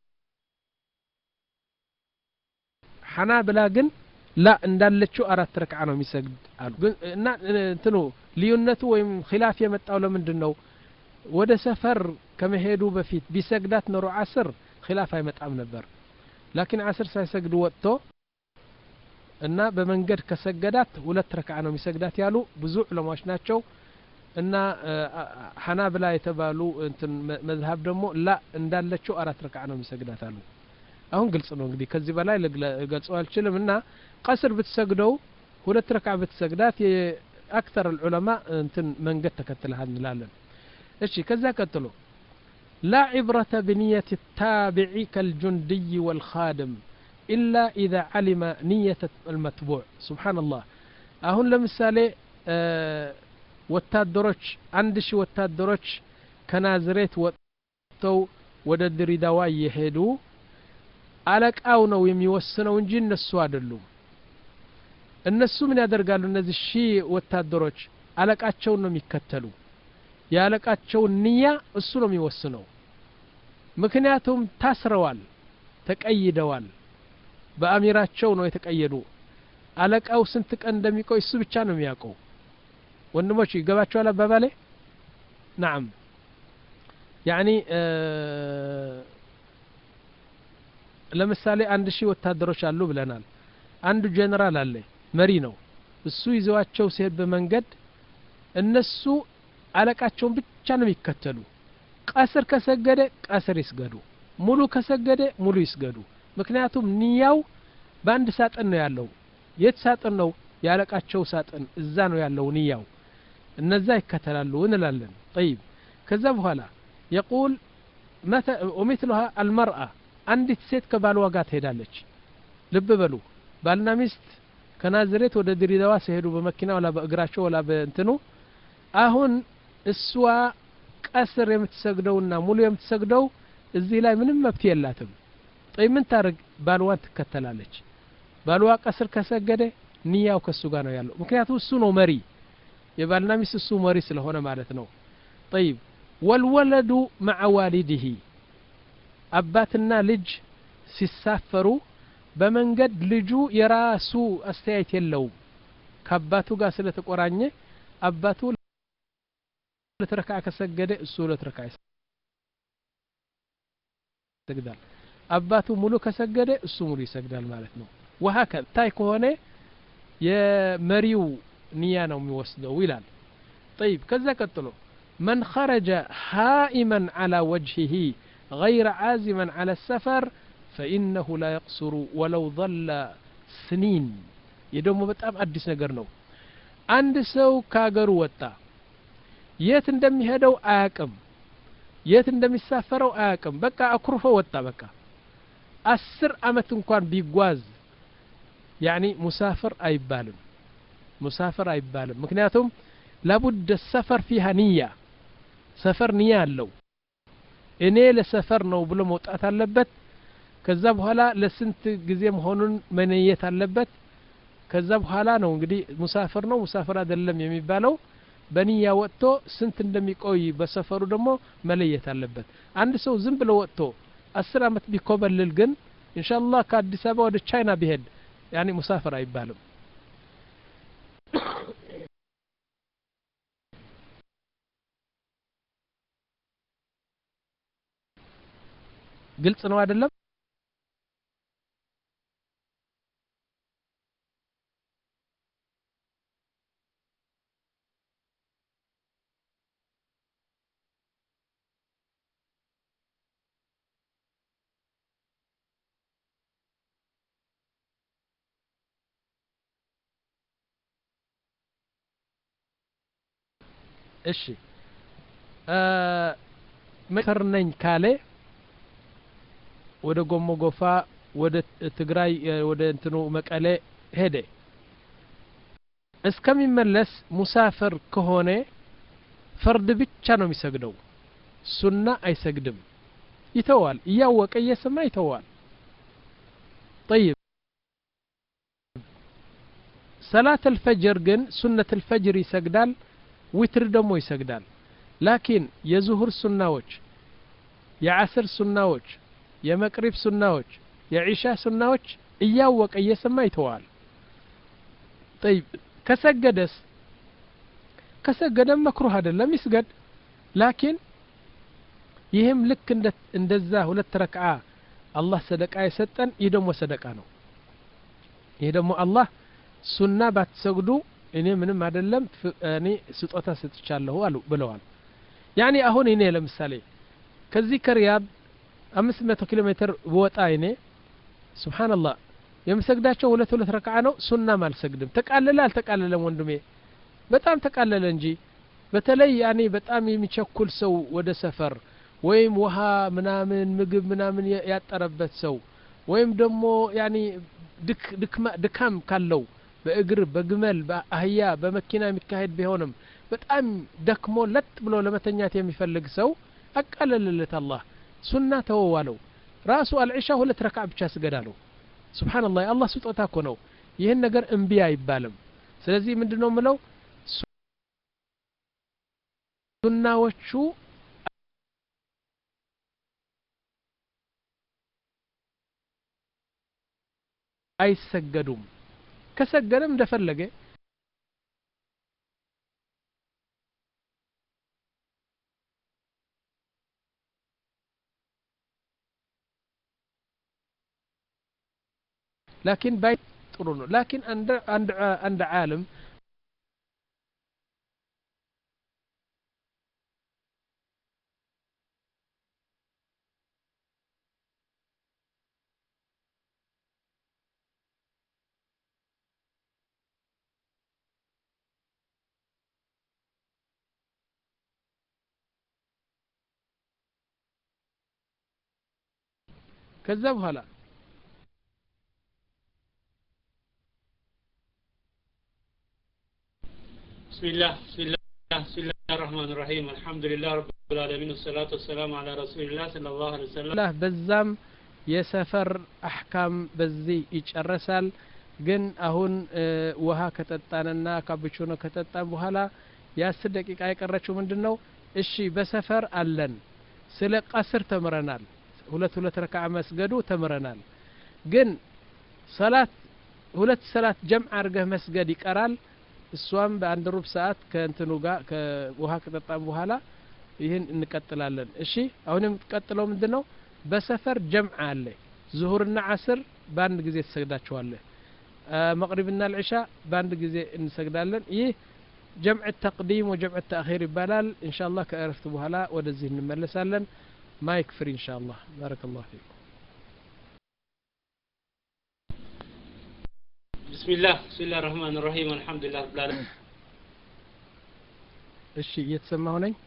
ሐናብላ ግን ላ እንዳለችው አራት ረክዓ ነው የሚሰግድ አሉ እና እንትኑ ልዩነቱ ወይም ኪላፍ የመጣው ለምንድን ነው ወደ ሰፈር ከመሄዱ በፊት ቢሰግዳት ኖሮ አስር ኪላፍ አይመጣም ነበር ላኪን አስር ሳይሰግድ ወጥቶ እና በመንገድ ከሰገዳት ሁለት ረክዓ ነው የሚሰግዳት ያሉ ብዙ ዑለማዎች ናቸው እና ሐናብላ የተባሉ እንትን መዝሀብ ደግሞ ላ እንዳለችው አራት ረክዓ ነው የሚሰግዳት አሉ አሁን ግልጽ ነው እንግዲህ ከዚህ በላይ ልገልጸው አልችልም እና ቀስር ብትሰግደው ሁለት ረክዓ ብትሰግዳት የአክተር ዑለማ እንትን መንገድ ተከትለሃል እንላለን እሺ ከዛ ቀጥሎ لا عبرة بنية التابع كالجندي والخادم إلا إذا علم نية المتبوع سبحان الله أهون لمثالي أه ወታደሮች አንድ ሺህ ወታደሮች ከናዝሬት ወጥተው ወደ ድሬዳዋ እየሄዱ አለቃው ነው የሚወስነው እንጂ እነሱ አይደሉም እነሱ ምን ያደርጋሉ እነዚህ ሺህ ወታደሮች አለቃቸውን ነው የሚከተሉ የአለቃቸውን ንያ እሱ ነው የሚወስነው ምክንያቱም ታስረዋል ተቀይደዋል በአሚራቸው ነው የተቀየዱ አለቃው ስንት ቀን እንደሚቆይ እሱ ብቻ ነው የሚያውቀው ወንድሞች ይገባቸዋል አባባሌ ናም ያኒ ለምሳሌ አንድ ሺህ ወታደሮች አሉ ብለናል አንዱ ጀነራል አለ መሪ ነው እሱ ይዘዋቸው ሲሄድ በመንገድ እነሱ አለቃቸውን ብቻ ነው የሚከተሉ ቀስር ከሰገደ ቀስር ይስገዱ ሙሉ ከሰገደ ሙሉ ይስገዱ ምክንያቱም ንያው በአንድ ሳጥን ነው ያለው የት ሳጥን ነው ያለቃቸው ሳጥን እዛ ነው ያለው ንያው እነዛ ይከተላሉ እንላለን ጠይብ ከዛ በኋላ የቁል ወሚትሉሃ አልመርአ አንዲት ሴት ከባልዋ ጋር ትሄዳለች ልብ በሉ ባልና ሚስት ከናዝሬት ወደ ድሬዳዋ ሲሄዱ በመኪና ወላ በእግራቸው ወላ በእንትኑ አሁን እሷ ቀስር የምትሰግደውና ሙሉ የምትሰግደው እዚህ ላይ ምንም መብት የላትም ጠይ ምን ታደርግ ባልዋን ትከተላለች ባልዋ ቀስር ከሰገደ ንያው ከሱ ጋር ነው ያለው ምክንያቱም እሱ ነው መሪ የባልና ሚስት እሱ መሪ ስለሆነ ማለት ነው ጠይብ ወልወለዱ መዓ ዋሊድህ አባትና ልጅ ሲሳፈሩ በመንገድ ልጁ የራሱ አስተያየት የለውም ከአባቱ ጋር ስለተቆራኘ አባቱ ሁለት ረካ ከሰገደ እሱ ሁለት ረካ ይሰግዳል አባቱ ሙሉ ከሰገደ እሱ ሙሉ ይሰግዳል ማለት ነው ወሀከ ታይ ከሆነ የመሪው ንያ ነው የሚወስደው ይላል طيب ከዛ ቀጥሎ من خرج هائما على وجهه غير عازما على السفر فإنه لا يقصر ولو ظل سنين የደሞ በጣም አዲስ ነገር ነው አንድ ሰው ከሀገሩ ወጣ የት እንደሚሄደው አያቅም የት እንደሚሳፈረው አያቅም በቃ አኩርፎ ወጣ በቃ አስር አመት እንኳን ቢጓዝ ያኒ ሙሳፍር አይባልም ሙሳፍር አይባልም ምክንያቱም ላቡድ ሰፈር ፊሃ ንያ ሰፈር ንያ አለው እኔ ለሰፈር ነው ብሎ መውጣት አለበት ከዛ በኋላ ለስንት ጊዜ መሆኑን መነየት አለበት ከዛ በኋላ ነው እንግዲህ ሙሳፍር ነው ሙሳፍር አይደለም የሚባለው በንያ ወጥቶ ስንት እንደሚቆይ በሰፈሩ ደግሞ መለየት አለበት አንድ ሰው ዝም ብሎ ወጥቶ አስር አመት ቢኮበልል ግን ኢንሻአላህ ከአዲስ አበባ ወደ ቻይና ቢሄድ ያኔ ሙሳፍር አይባልም ግልጽ ነው አይደለም እሺ መከር ነኝ ካለ ወደ ጎሞ ጎፋ ወደ ትግራይ ወደ እንትኑ መቀሌ ሄደ እስከሚመለስ ሙሳፍር ከሆነ ፈርድ ብቻ ነው የሚሰግደው ሱና አይሰግድም ይተዋል እያወቀ እየሰማ ይተዋል طيب ሰላት አልፈጅር ግን ሱነት አልፈጅር ይሰግዳል ዊትር ደግሞ ይሰግዳል ላኪን የዙሁር ሱናዎች የዓስር ሱናዎች የመቅሪብ ሱናዎች የዒሻ ሱናዎች እያወቀ እየሰማ ይተዋል ጠይብ ከሰገደስ ከሰገደም መክሩህ አይደለም ይስገድ ላኪን ይህም ልክ እንደዛ ሁለት ረክዓ አላህ ሰደቃ የሰጠን ይህ ደግሞ ሰደቃ ነው ይህ ደግሞ አላህ ሱና ባትሰግዱ እኔ ምንም አይደለም እኔ ስጦታ ሰጥቻለሁ አሉ ብለዋል ያኔ አሁን እኔ ለምሳሌ ከዚህ ከሪያድ አምስት መቶ ኪሎ ሜትር ብወጣ እኔ ስብሓንላህ የምሰግዳቸው ሁለት ሁለት ረክዓ ነው ሱናም አልሰግድም ተቃለለ አልተቃለለም ወንድሜ በጣም ተቃለለ እንጂ በተለይ ያኔ በጣም የሚቸኩል ሰው ወደ ሰፈር ወይም ውሃ ምናምን ምግብ ምናምን ያጠረበት ሰው ወይም ደግሞ ያኔ ድካም ካለው በእግር በግመል በአህያ በመኪና የሚካሄድ ቢሆንም በጣም ደክሞ ለጥ ብሎ ለመተኛት የሚፈልግ ሰው አቃለልለት አላህ ሱና ተወዋለው ራሱ አልዒሻ ሁለት ረክዓ ብቻ ስገድ አለው ስብሓንላህ የአላህ ስጦታ እኮ ነው ይህን ነገር እምቢ አይባልም ስለዚህ ምንድን ነው ምለው ሱናዎቹ አይሰገዱም ከሰገደም እንደፈለገ ላኪን ባይ ጥሩ ነው ላኪን አንድ አንድ አንድ ዓለም ከዛ በኋላ بسم الله بسم الله بسم الله الرحمن الرحيم الحمد لله رب العالمين والصلاة والسلام على رسول الله صلى الله عليه وسلم ላ በዛም የሰፈር አሕካም በዚህ ይጨረሳል ግን አሁን ውሃ ከጠጣንና ካፕቹኖ ከጠጣን በኋላ የአስር ደቂቃ የቀረችው ምንድን ነው እሺ በሰፈር አለን ስለ ቀስር ተምረናል ሁለት ሁለት ረክዓ መስገዱ ተምረናል ግን ሰላት ሁለት ሰላት ጀምዕ አድርገህ መስገድ ይቀራል እሷም በአንድ ሩብ ሰዓት ከእንትኑ ጋር ከውሃ ከጠጣም በኋላ ይህን እንቀጥላለን እሺ አሁን የምትቀጥለው ምንድን ነው በሰፈር ጀምዕ አለ ዙሁርና ዓስር በአንድ ጊዜ ትሰግዳቸዋለህ መቅሪብና ልዕሻ በአንድ ጊዜ እንሰግዳለን ይህ ጀምዕ ተቅዲም ወጀምዕ ተአኺር ይባላል እንሻ አላህ ከእረፍት በኋላ ወደዚህ እንመለሳለን ማይክ ፍሪ እንሻ አላህ ባረከ ላሁ ፊኩም بسم الله بسم الله الرحمن الرحيم الحمد لله رب العالمين እሺ እየተሰማሁ ነኝ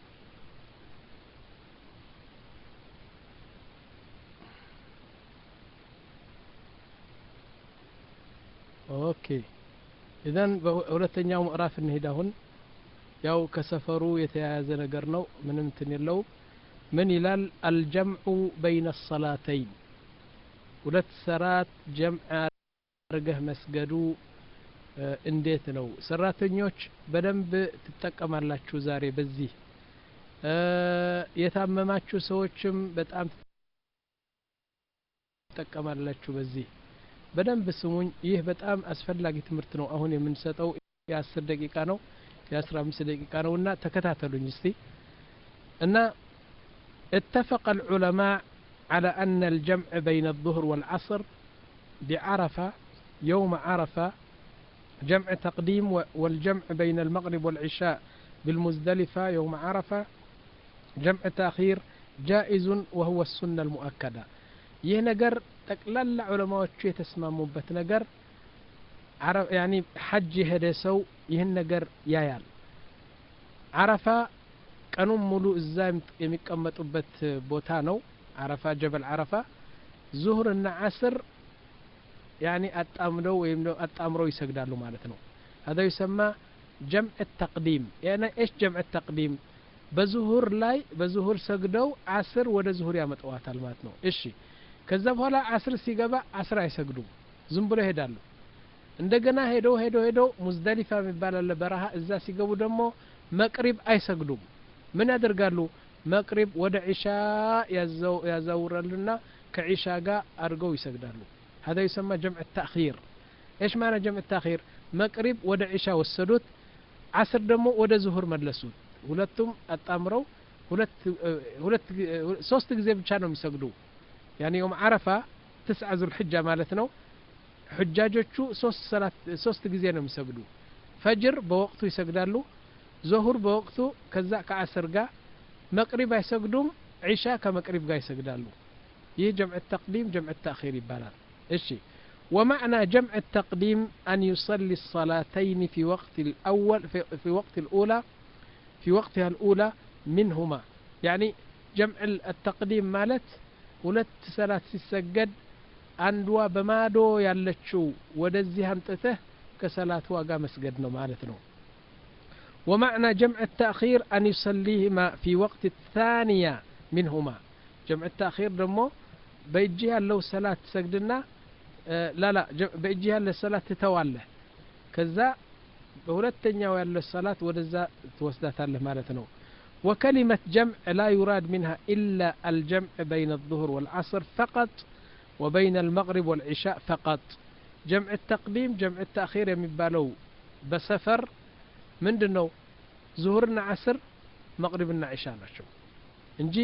ኦኬ ኢዘን በሁለተኛው ምዕራፍ እንሄድ አሁን ያው ከሰፈሩ የተያያዘ ነገር ነው ምንም እንትን የለው ምን ይላል አልጀምዑ በይነ ሰላተይን ሁለት ሰራት ጀምዕ አድርገህ መስገዱ እንዴት ነው ሰራተኞች በደንብ ትጠቀማላችሁ ዛሬ በዚህ የታመማችሁ ሰዎችም በጣም ትጠቀማላችሁ በዚህ በደንብ ስሙኝ ይህ በጣም አስፈላጊ ትምህርት ነው አሁን የምንሰጠው የአስር ደቂቃ ነው የአስራ አምስት ደቂቃ ነው እና ተከታተሉኝ እስቲ እና اتفق العلماء على أن الجمع بين الظهر والعصر بعرفة يوم عرفة جمع تقديم والجمع بين المغرب والعشاء بالمزدلفة يوم عرفة جمع تأخير جائز وهو السنة المؤكدة ይህ ነገር ጠቅላላ ዑለማዎቹ የተስማሙበት ነገር ያኒ ሐጅ የሄደ ሰው ይህን ነገር ያያል አረፋ ቀኑን ሙሉ እዛ የሚቀመጡበት ቦታ ነው አረፋ ጀበል አረፋ ዙሁር እና አስር ያኒ አጣምደው ወይም አጣምረው ይሰግዳሉ ማለት ነው هذا يسمى جمع التقديم يعني ايش جمع التقديم በዙሁር ላይ በዙሁር ሰግደው አስር ወደ ዙሁር ያመጣዋታል ማለት ነው እሺ ከዛ በኋላ አስር ሲገባ አስር አይሰግዱም ዝም ብሎ ይሄዳሉ እንደገና ሄደው ሄደው ሄደው ሙዝደሊፋ የሚባል አለ በረሃ እዛ ሲገቡ ደግሞ መቅሪብ አይሰግዱም ምን ያደርጋሉ መቅሪብ ወደ ዒሻ ያዛውራሉና ከዒሻ ጋር አድርገው ይሰግዳሉ هذا يسمى جمع التأخير ايش معنى جمع التأخير መቅሪብ ወደ ዒሻ ወሰዱት አስር ደግሞ ወደ ዙሁር መለሱት ሁለቱም አጣምረው ሁለት ሁለት ሶስት ጊዜ ብቻ ነው የሚሰግዱ ያኒ የውም አረፋ ትስዓ ዙልሕጃ ማለት ነው ሕጃጆቹ ሶስት ሰላት ሶስት ጊዜ ነው የሚሰግዱ ፈጅር በወቅቱ ይሰግዳሉ ዞሁር በወቅቱ ከዛ ከአስር ጋር መቅሪብ አይሰግዱም ዒሻ ከመቅሪብ ጋር ይሰግዳሉ ይህ ጀምዕ ተቅዲም ጀምዕ ተአኺር ይባላል እሺ ومعنى جمع التقديم أن يصلي الصلاتين في وقت الأول في, في وقت الأولى في وقتها الأولى منهما يعني جمع التقديم مالت ሁለት ሰላት ሲሰገድ አንዷ በማዶ ያለችው ወደዚህ አምጥተህ ከሰላት ዋጋ መስገድ ነው ማለት ነው ومعنى جمع التأخير أن يصليهما في وقت الثانية منهما جمع التأخير دمو بيجيها لو صلاة سجدنا آه لا لا بيجيها للصلاة تتواله كذا بولتنيا ولا الصلاة ودزا توسدات له مالتنا وكلمة جمع لا يراد منها إلا الجمع بين الظهر والعصر فقط وبين المغرب والعشاء فقط جمع التقديم جمع التأخير يمبالو بسفر من دنو ظهرنا عصر مغربنا عشاء نشو እንጂ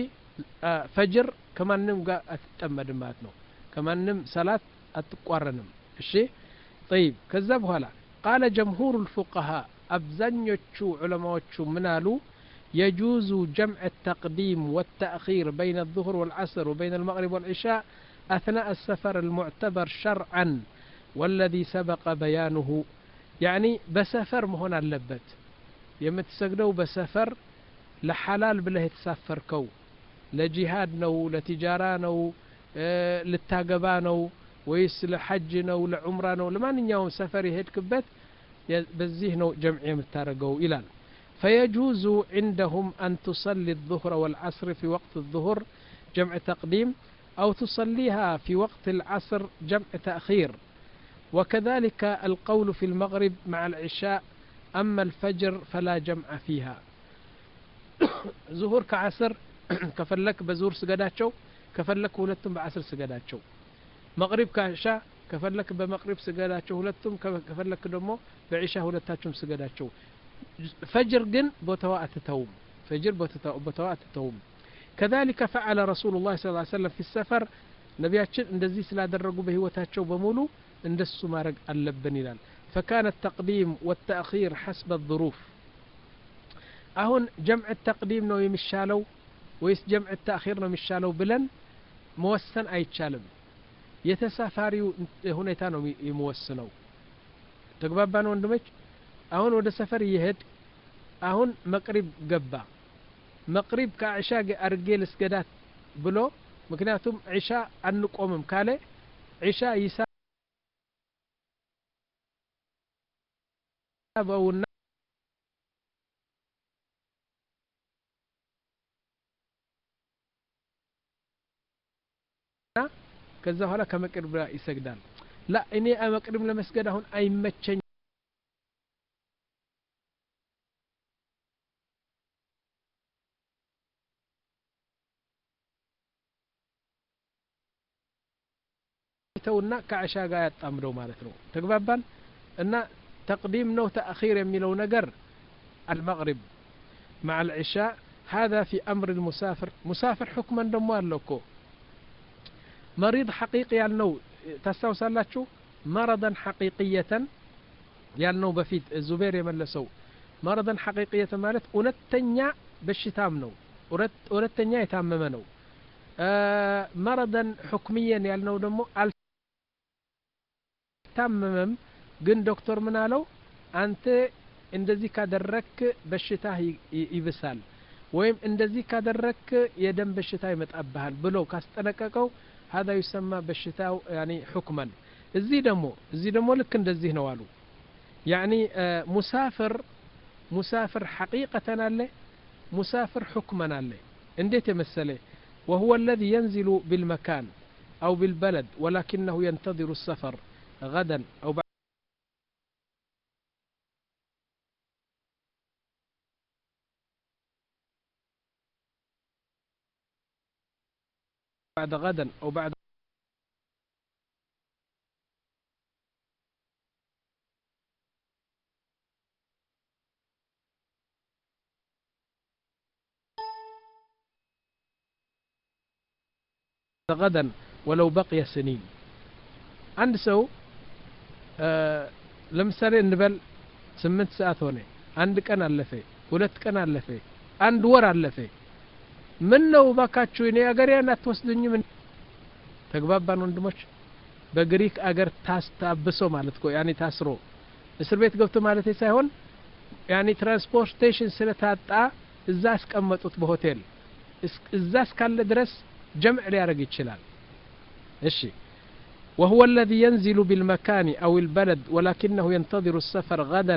ፈጅር ከማንም ጋር አትጠመድም ማለት ነው ከማንም ሰላት አትቋረንም እሺ طيب ከዛ በኋላ ቃለ ጀምሁር الفقهاء አብዛኞቹ ዑለማዎቹ ምን አሉ يجوز جمع التقديم والتأخير بين الظهر والعصر وبين المغرب والعشاء أثناء السفر المعتبر شرعا والذي سبق بيانه يعني بسفر مهنا اللبت يمتسجدوا بسفر لحلال بله يتسافركو لجهاد نو لتجارة نو اه للتاقبا نو ويس لحج نو لعمرة نو لمن يوم سفر يهدكبت بزيه نو جمع يمتارقو إلال فيجوز عندهم أن تصلي الظهر والعصر في وقت الظهر جمع تقديم أو تصليها في وقت العصر جمع تأخير وكذلك القول في المغرب مع العشاء أما الفجر فلا جمع فيها ظهور كعصر كفلك بزور سجداتشو كفلك ولتم بعصر سجداتشو مغرب كعشاء كفلك بمغرب سجداتشو ولتم كفلك دمو بعشاء ولتاتشم سجداتشو فجر جن بوتوا أتتوم فجر بوتوا أتتوم كذلك فعل رسول الله صلى الله عليه وسلم في السفر نبياتشن اندزي سلا درقوا بهوتاتشو بمولو اندسو مارق اللبن ይላል فكان التقديم والتأخير حسب الظروف አሁን ጀምዕ ተቅዲም ነው የሚሻለው ወይስ ጀምዕ ተአኺር ነው የሚሻለው ብለን መወሰን አይቻልም የተሳፋሪው ሁኔታ ነው የሚወስነው ተግባባን ወንድሞች አሁን ወደ ሰፈር እየሄድ አሁን መቅሪብ ገባ መቅሪብ ከዕሻ አርጌ ልስገዳት ብሎ ምክንያቱም ዒሻ አንቆምም ካለ ዒሻ ይሳበውና ከዛ በኋላ ከመቅሪብ ጋር ይሰግዳል ላ እኔ መቅሪብ ለመስገድ አሁን አይመቸኝ ተውና ከአሻ ጋር ያጣምደው ማለት ነው ተግባባን እና ተቅዲም ነው ተአኺር የሚለው ነገር አልመቅሪብ مع العشاء هذا في أمر المسافر مسافر حكما دمو አለኮ مريض حقيقي ያልነው ታስታውሳላችሁ መረضን ሐቂቅየተን ያልነው በፊት ዙቤር የመለሰው መረضን ሐቂቅየተ ማለት እውነተኛ በሽታም ነው እውነተኛ የታመመ ነው መረضን ሑክምየን ያልነው ደግሞ አልታመመም ግን ዶክተር ምን አለው አንተ እንደዚህ ካደረክ በሽታ ይብሳል ወይም እንደዚህ ካደረክ የደም በሽታ ይመጣብሃል ብሎ ካስጠነቀቀው هذا يسمى በሽታው يعني حكما እዚህ ደግሞ እዚህ ደግሞ ልክ እንደዚህ ነው አሉ يعني ሙሳፍር ሙሳፍር ሐቂቀተን አለ ሙሳፍር حكما አለ እንዴት የመሰለ وهو الذي ينزل بالمكان أو بالبلد ولكنه ينتظر السفر غدا أو بعد بعد غدا أو بعد غدا ولو بقي سنين አንድ ሰው ለምሳሌ እንበል ስምንት ሰዓት ሆነ አንድ ቀን አለፈ ሁለት ቀን አለፈ አንድ ወር አለፈ ምን ነው ባካችሁ እኔ አገሬን አትወስዱኝም ተግባባን ወንድሞች በግሪክ አገር ታስታብሶ ማለት እኮ ያኔ ታስሮ እስር ቤት ገብቶ ማለት ሳይሆን ያኔ ትራንስፖርቴሽን ስለታጣ እዛ አስቀመጡት በሆቴል እዛ እስካለ ድረስ ጀምዕ ሊያደርግ ይችላል እሺ وهو الذي ينزل بالمكان أو البلد ولكنه ينتظر السفر غدا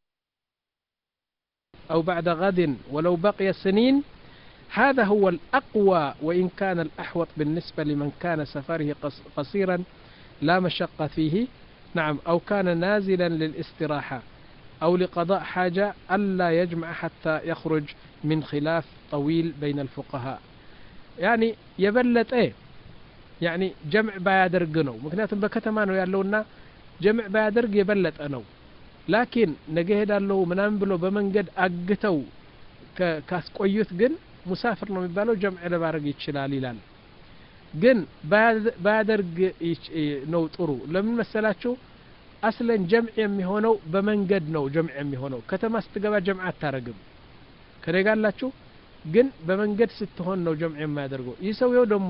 أو بعد غد ولو بقي سنين هذا هو الأقوى وإن كان الأحوط بالنسبة لمن كان سفره قصيرا لا مشقة فيه نعم أو كان نازلا للاستراحة أو لقضاء حاجة ألا يجمع حتى يخرج من خلاف طويل بين الفقهاء يعني يبلت إيه ያኒ ጀምዕ ባያደርግ ነው ምክንያቱም በከተማ ነው ያለውና ጀምዕ ባያደርግ የበለጠ ነው ላኪን ነገ ሄዳለሁ ምናምን ብሎ በመንገድ አግተው ካስቆዩት ግን ሙሳፍር ነው የሚባለው ጀምዕ ለማድረግ ይችላል ይላል ግን ባያደርግ ነው ጥሩ ለምን መሰላችሁ አስለን ጀምዕ የሚሆነው በመንገድ ነው ጀምዕ የሚሆነው ከተማ ስትገባ ጀምዕ አታረግም ከደጋላችሁ ግን በመንገድ ስትሆን ነው ጀምዕ የማያደርገው ይህ ሰውየው ደግሞ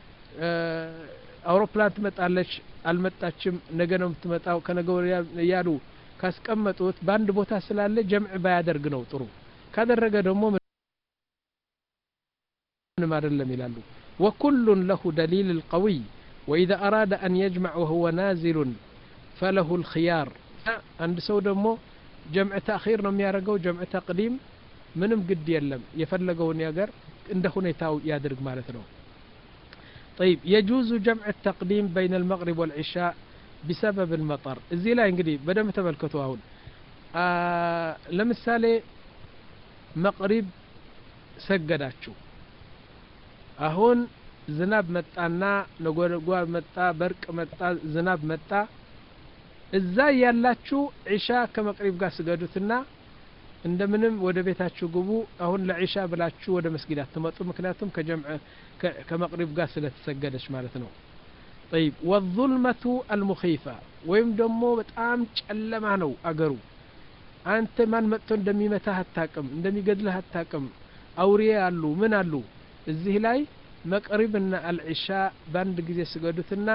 አውሮፕላን ትመጣለች አልመጣችም ነገ ነው የምትመጣው ከነገ ወዲያ እያሉ ካስቀመጡት በአንድ ቦታ ስላለ ጀምዕ ባያደርግ ነው ጥሩ ካደረገ ደግሞ ምንም አይደለም ይላሉ وكل له دليل القوي وإذا أراد أن يجمع وهو نازل فله الخيار عند سو ደግሞ ጀምዕ ተأخير ነው የሚያደርገው ጀምዕ ተቅዲም ምንም ግድ የለም የፈለገውን ያገር እንደ ሁኔታው ያድርግ ማለት ነው طيب يجوز جمع التقديم بين المغرب والعشاء بسبب المطر እዚህ ላይ እንግዲህ በደንብ ተመልከቱ አሁን ለምሳሌ መቅሪብ ሰገዳችሁ አሁን ዝናብ መጣና ነጎድጓድ መጣ በርቅ መጣ ዝናብ መጣ እዛ ያላችሁ ዒሻ ከመቅሪብ ጋር ስገዱትና እንደምንም ወደ ቤታችሁ ግቡ አሁን ለዒሻ ብላችሁ ወደ መስጊድ አትመጡ ምክንያቱም ከጀምዕ ከመቅሪብ ጋር ስለተሰገደች ማለት ነው طيب والظلمة المخيفة ወይም ደግሞ በጣም ጨለማ ነው አገሩ አንተ ማን መጥቶ እንደሚመታህ አታቅም እንደሚገድልህ አታቅም አውሬ አሉ ምን አሉ እዚህ ላይ መቅሪብና አልዒሻ በአንድ ጊዜ ስገዱትና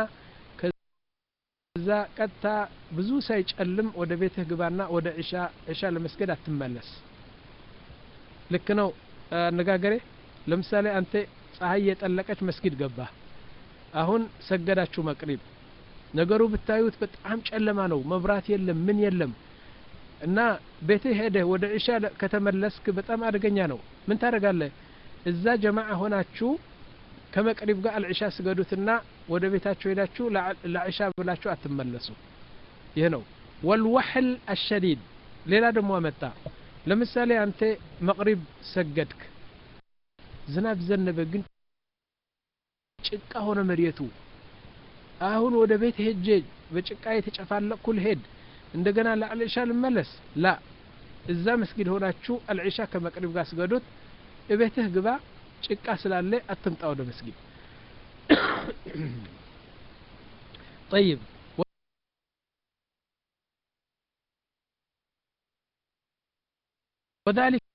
ከዛ ቀጥታ ብዙ ሳይጨልም ወደ ቤትህ ግባና ወደ ዒሻ ዒሻ ለመስገድ አትመለስ ልክ ነው አነጋገሬ ለምሳሌ አንተ ፀሐይ የጠለቀች መስጊድ ገባ አሁን ሰገዳችሁ መቅሪብ ነገሩ ብታዩት በጣም ጨለማ ነው መብራት የለም ምን የለም እና ቤትህ ሄደህ ወደ ዒሻ ከተመለስክ በጣም አደገኛ ነው ምን ታደርጋለህ እዛ ጀማዓ ሆናችሁ ከመቅሪብ ጋር አልዕሻ ስገዱትና ወደ ቤታችሁ ሄዳችሁ ለዕሻ ብላችሁ አትመለሱ ይህ ነው ወልወሕል አሸዲድ ሌላ ደግሞ አመጣ ለምሳሌ አንተ መቅሪብ ሰገድክ ዝናብ ዘነበ ግን ጭቃ ሆነ መሬቱ አሁን ወደ ቤት ሄጄ በጭቃ የተጨፋለቅኩ ልሄድ እንደገና ለአልዕሻ ልመለስ ላ እዛ መስጊድ ሆናችሁ አልዕሻ ከመቅሪብ ጋር ስገዱት እቤትህ ግባ ጭቃ ስላለ አትምጣ ወደ መስጊድ طيب وذلك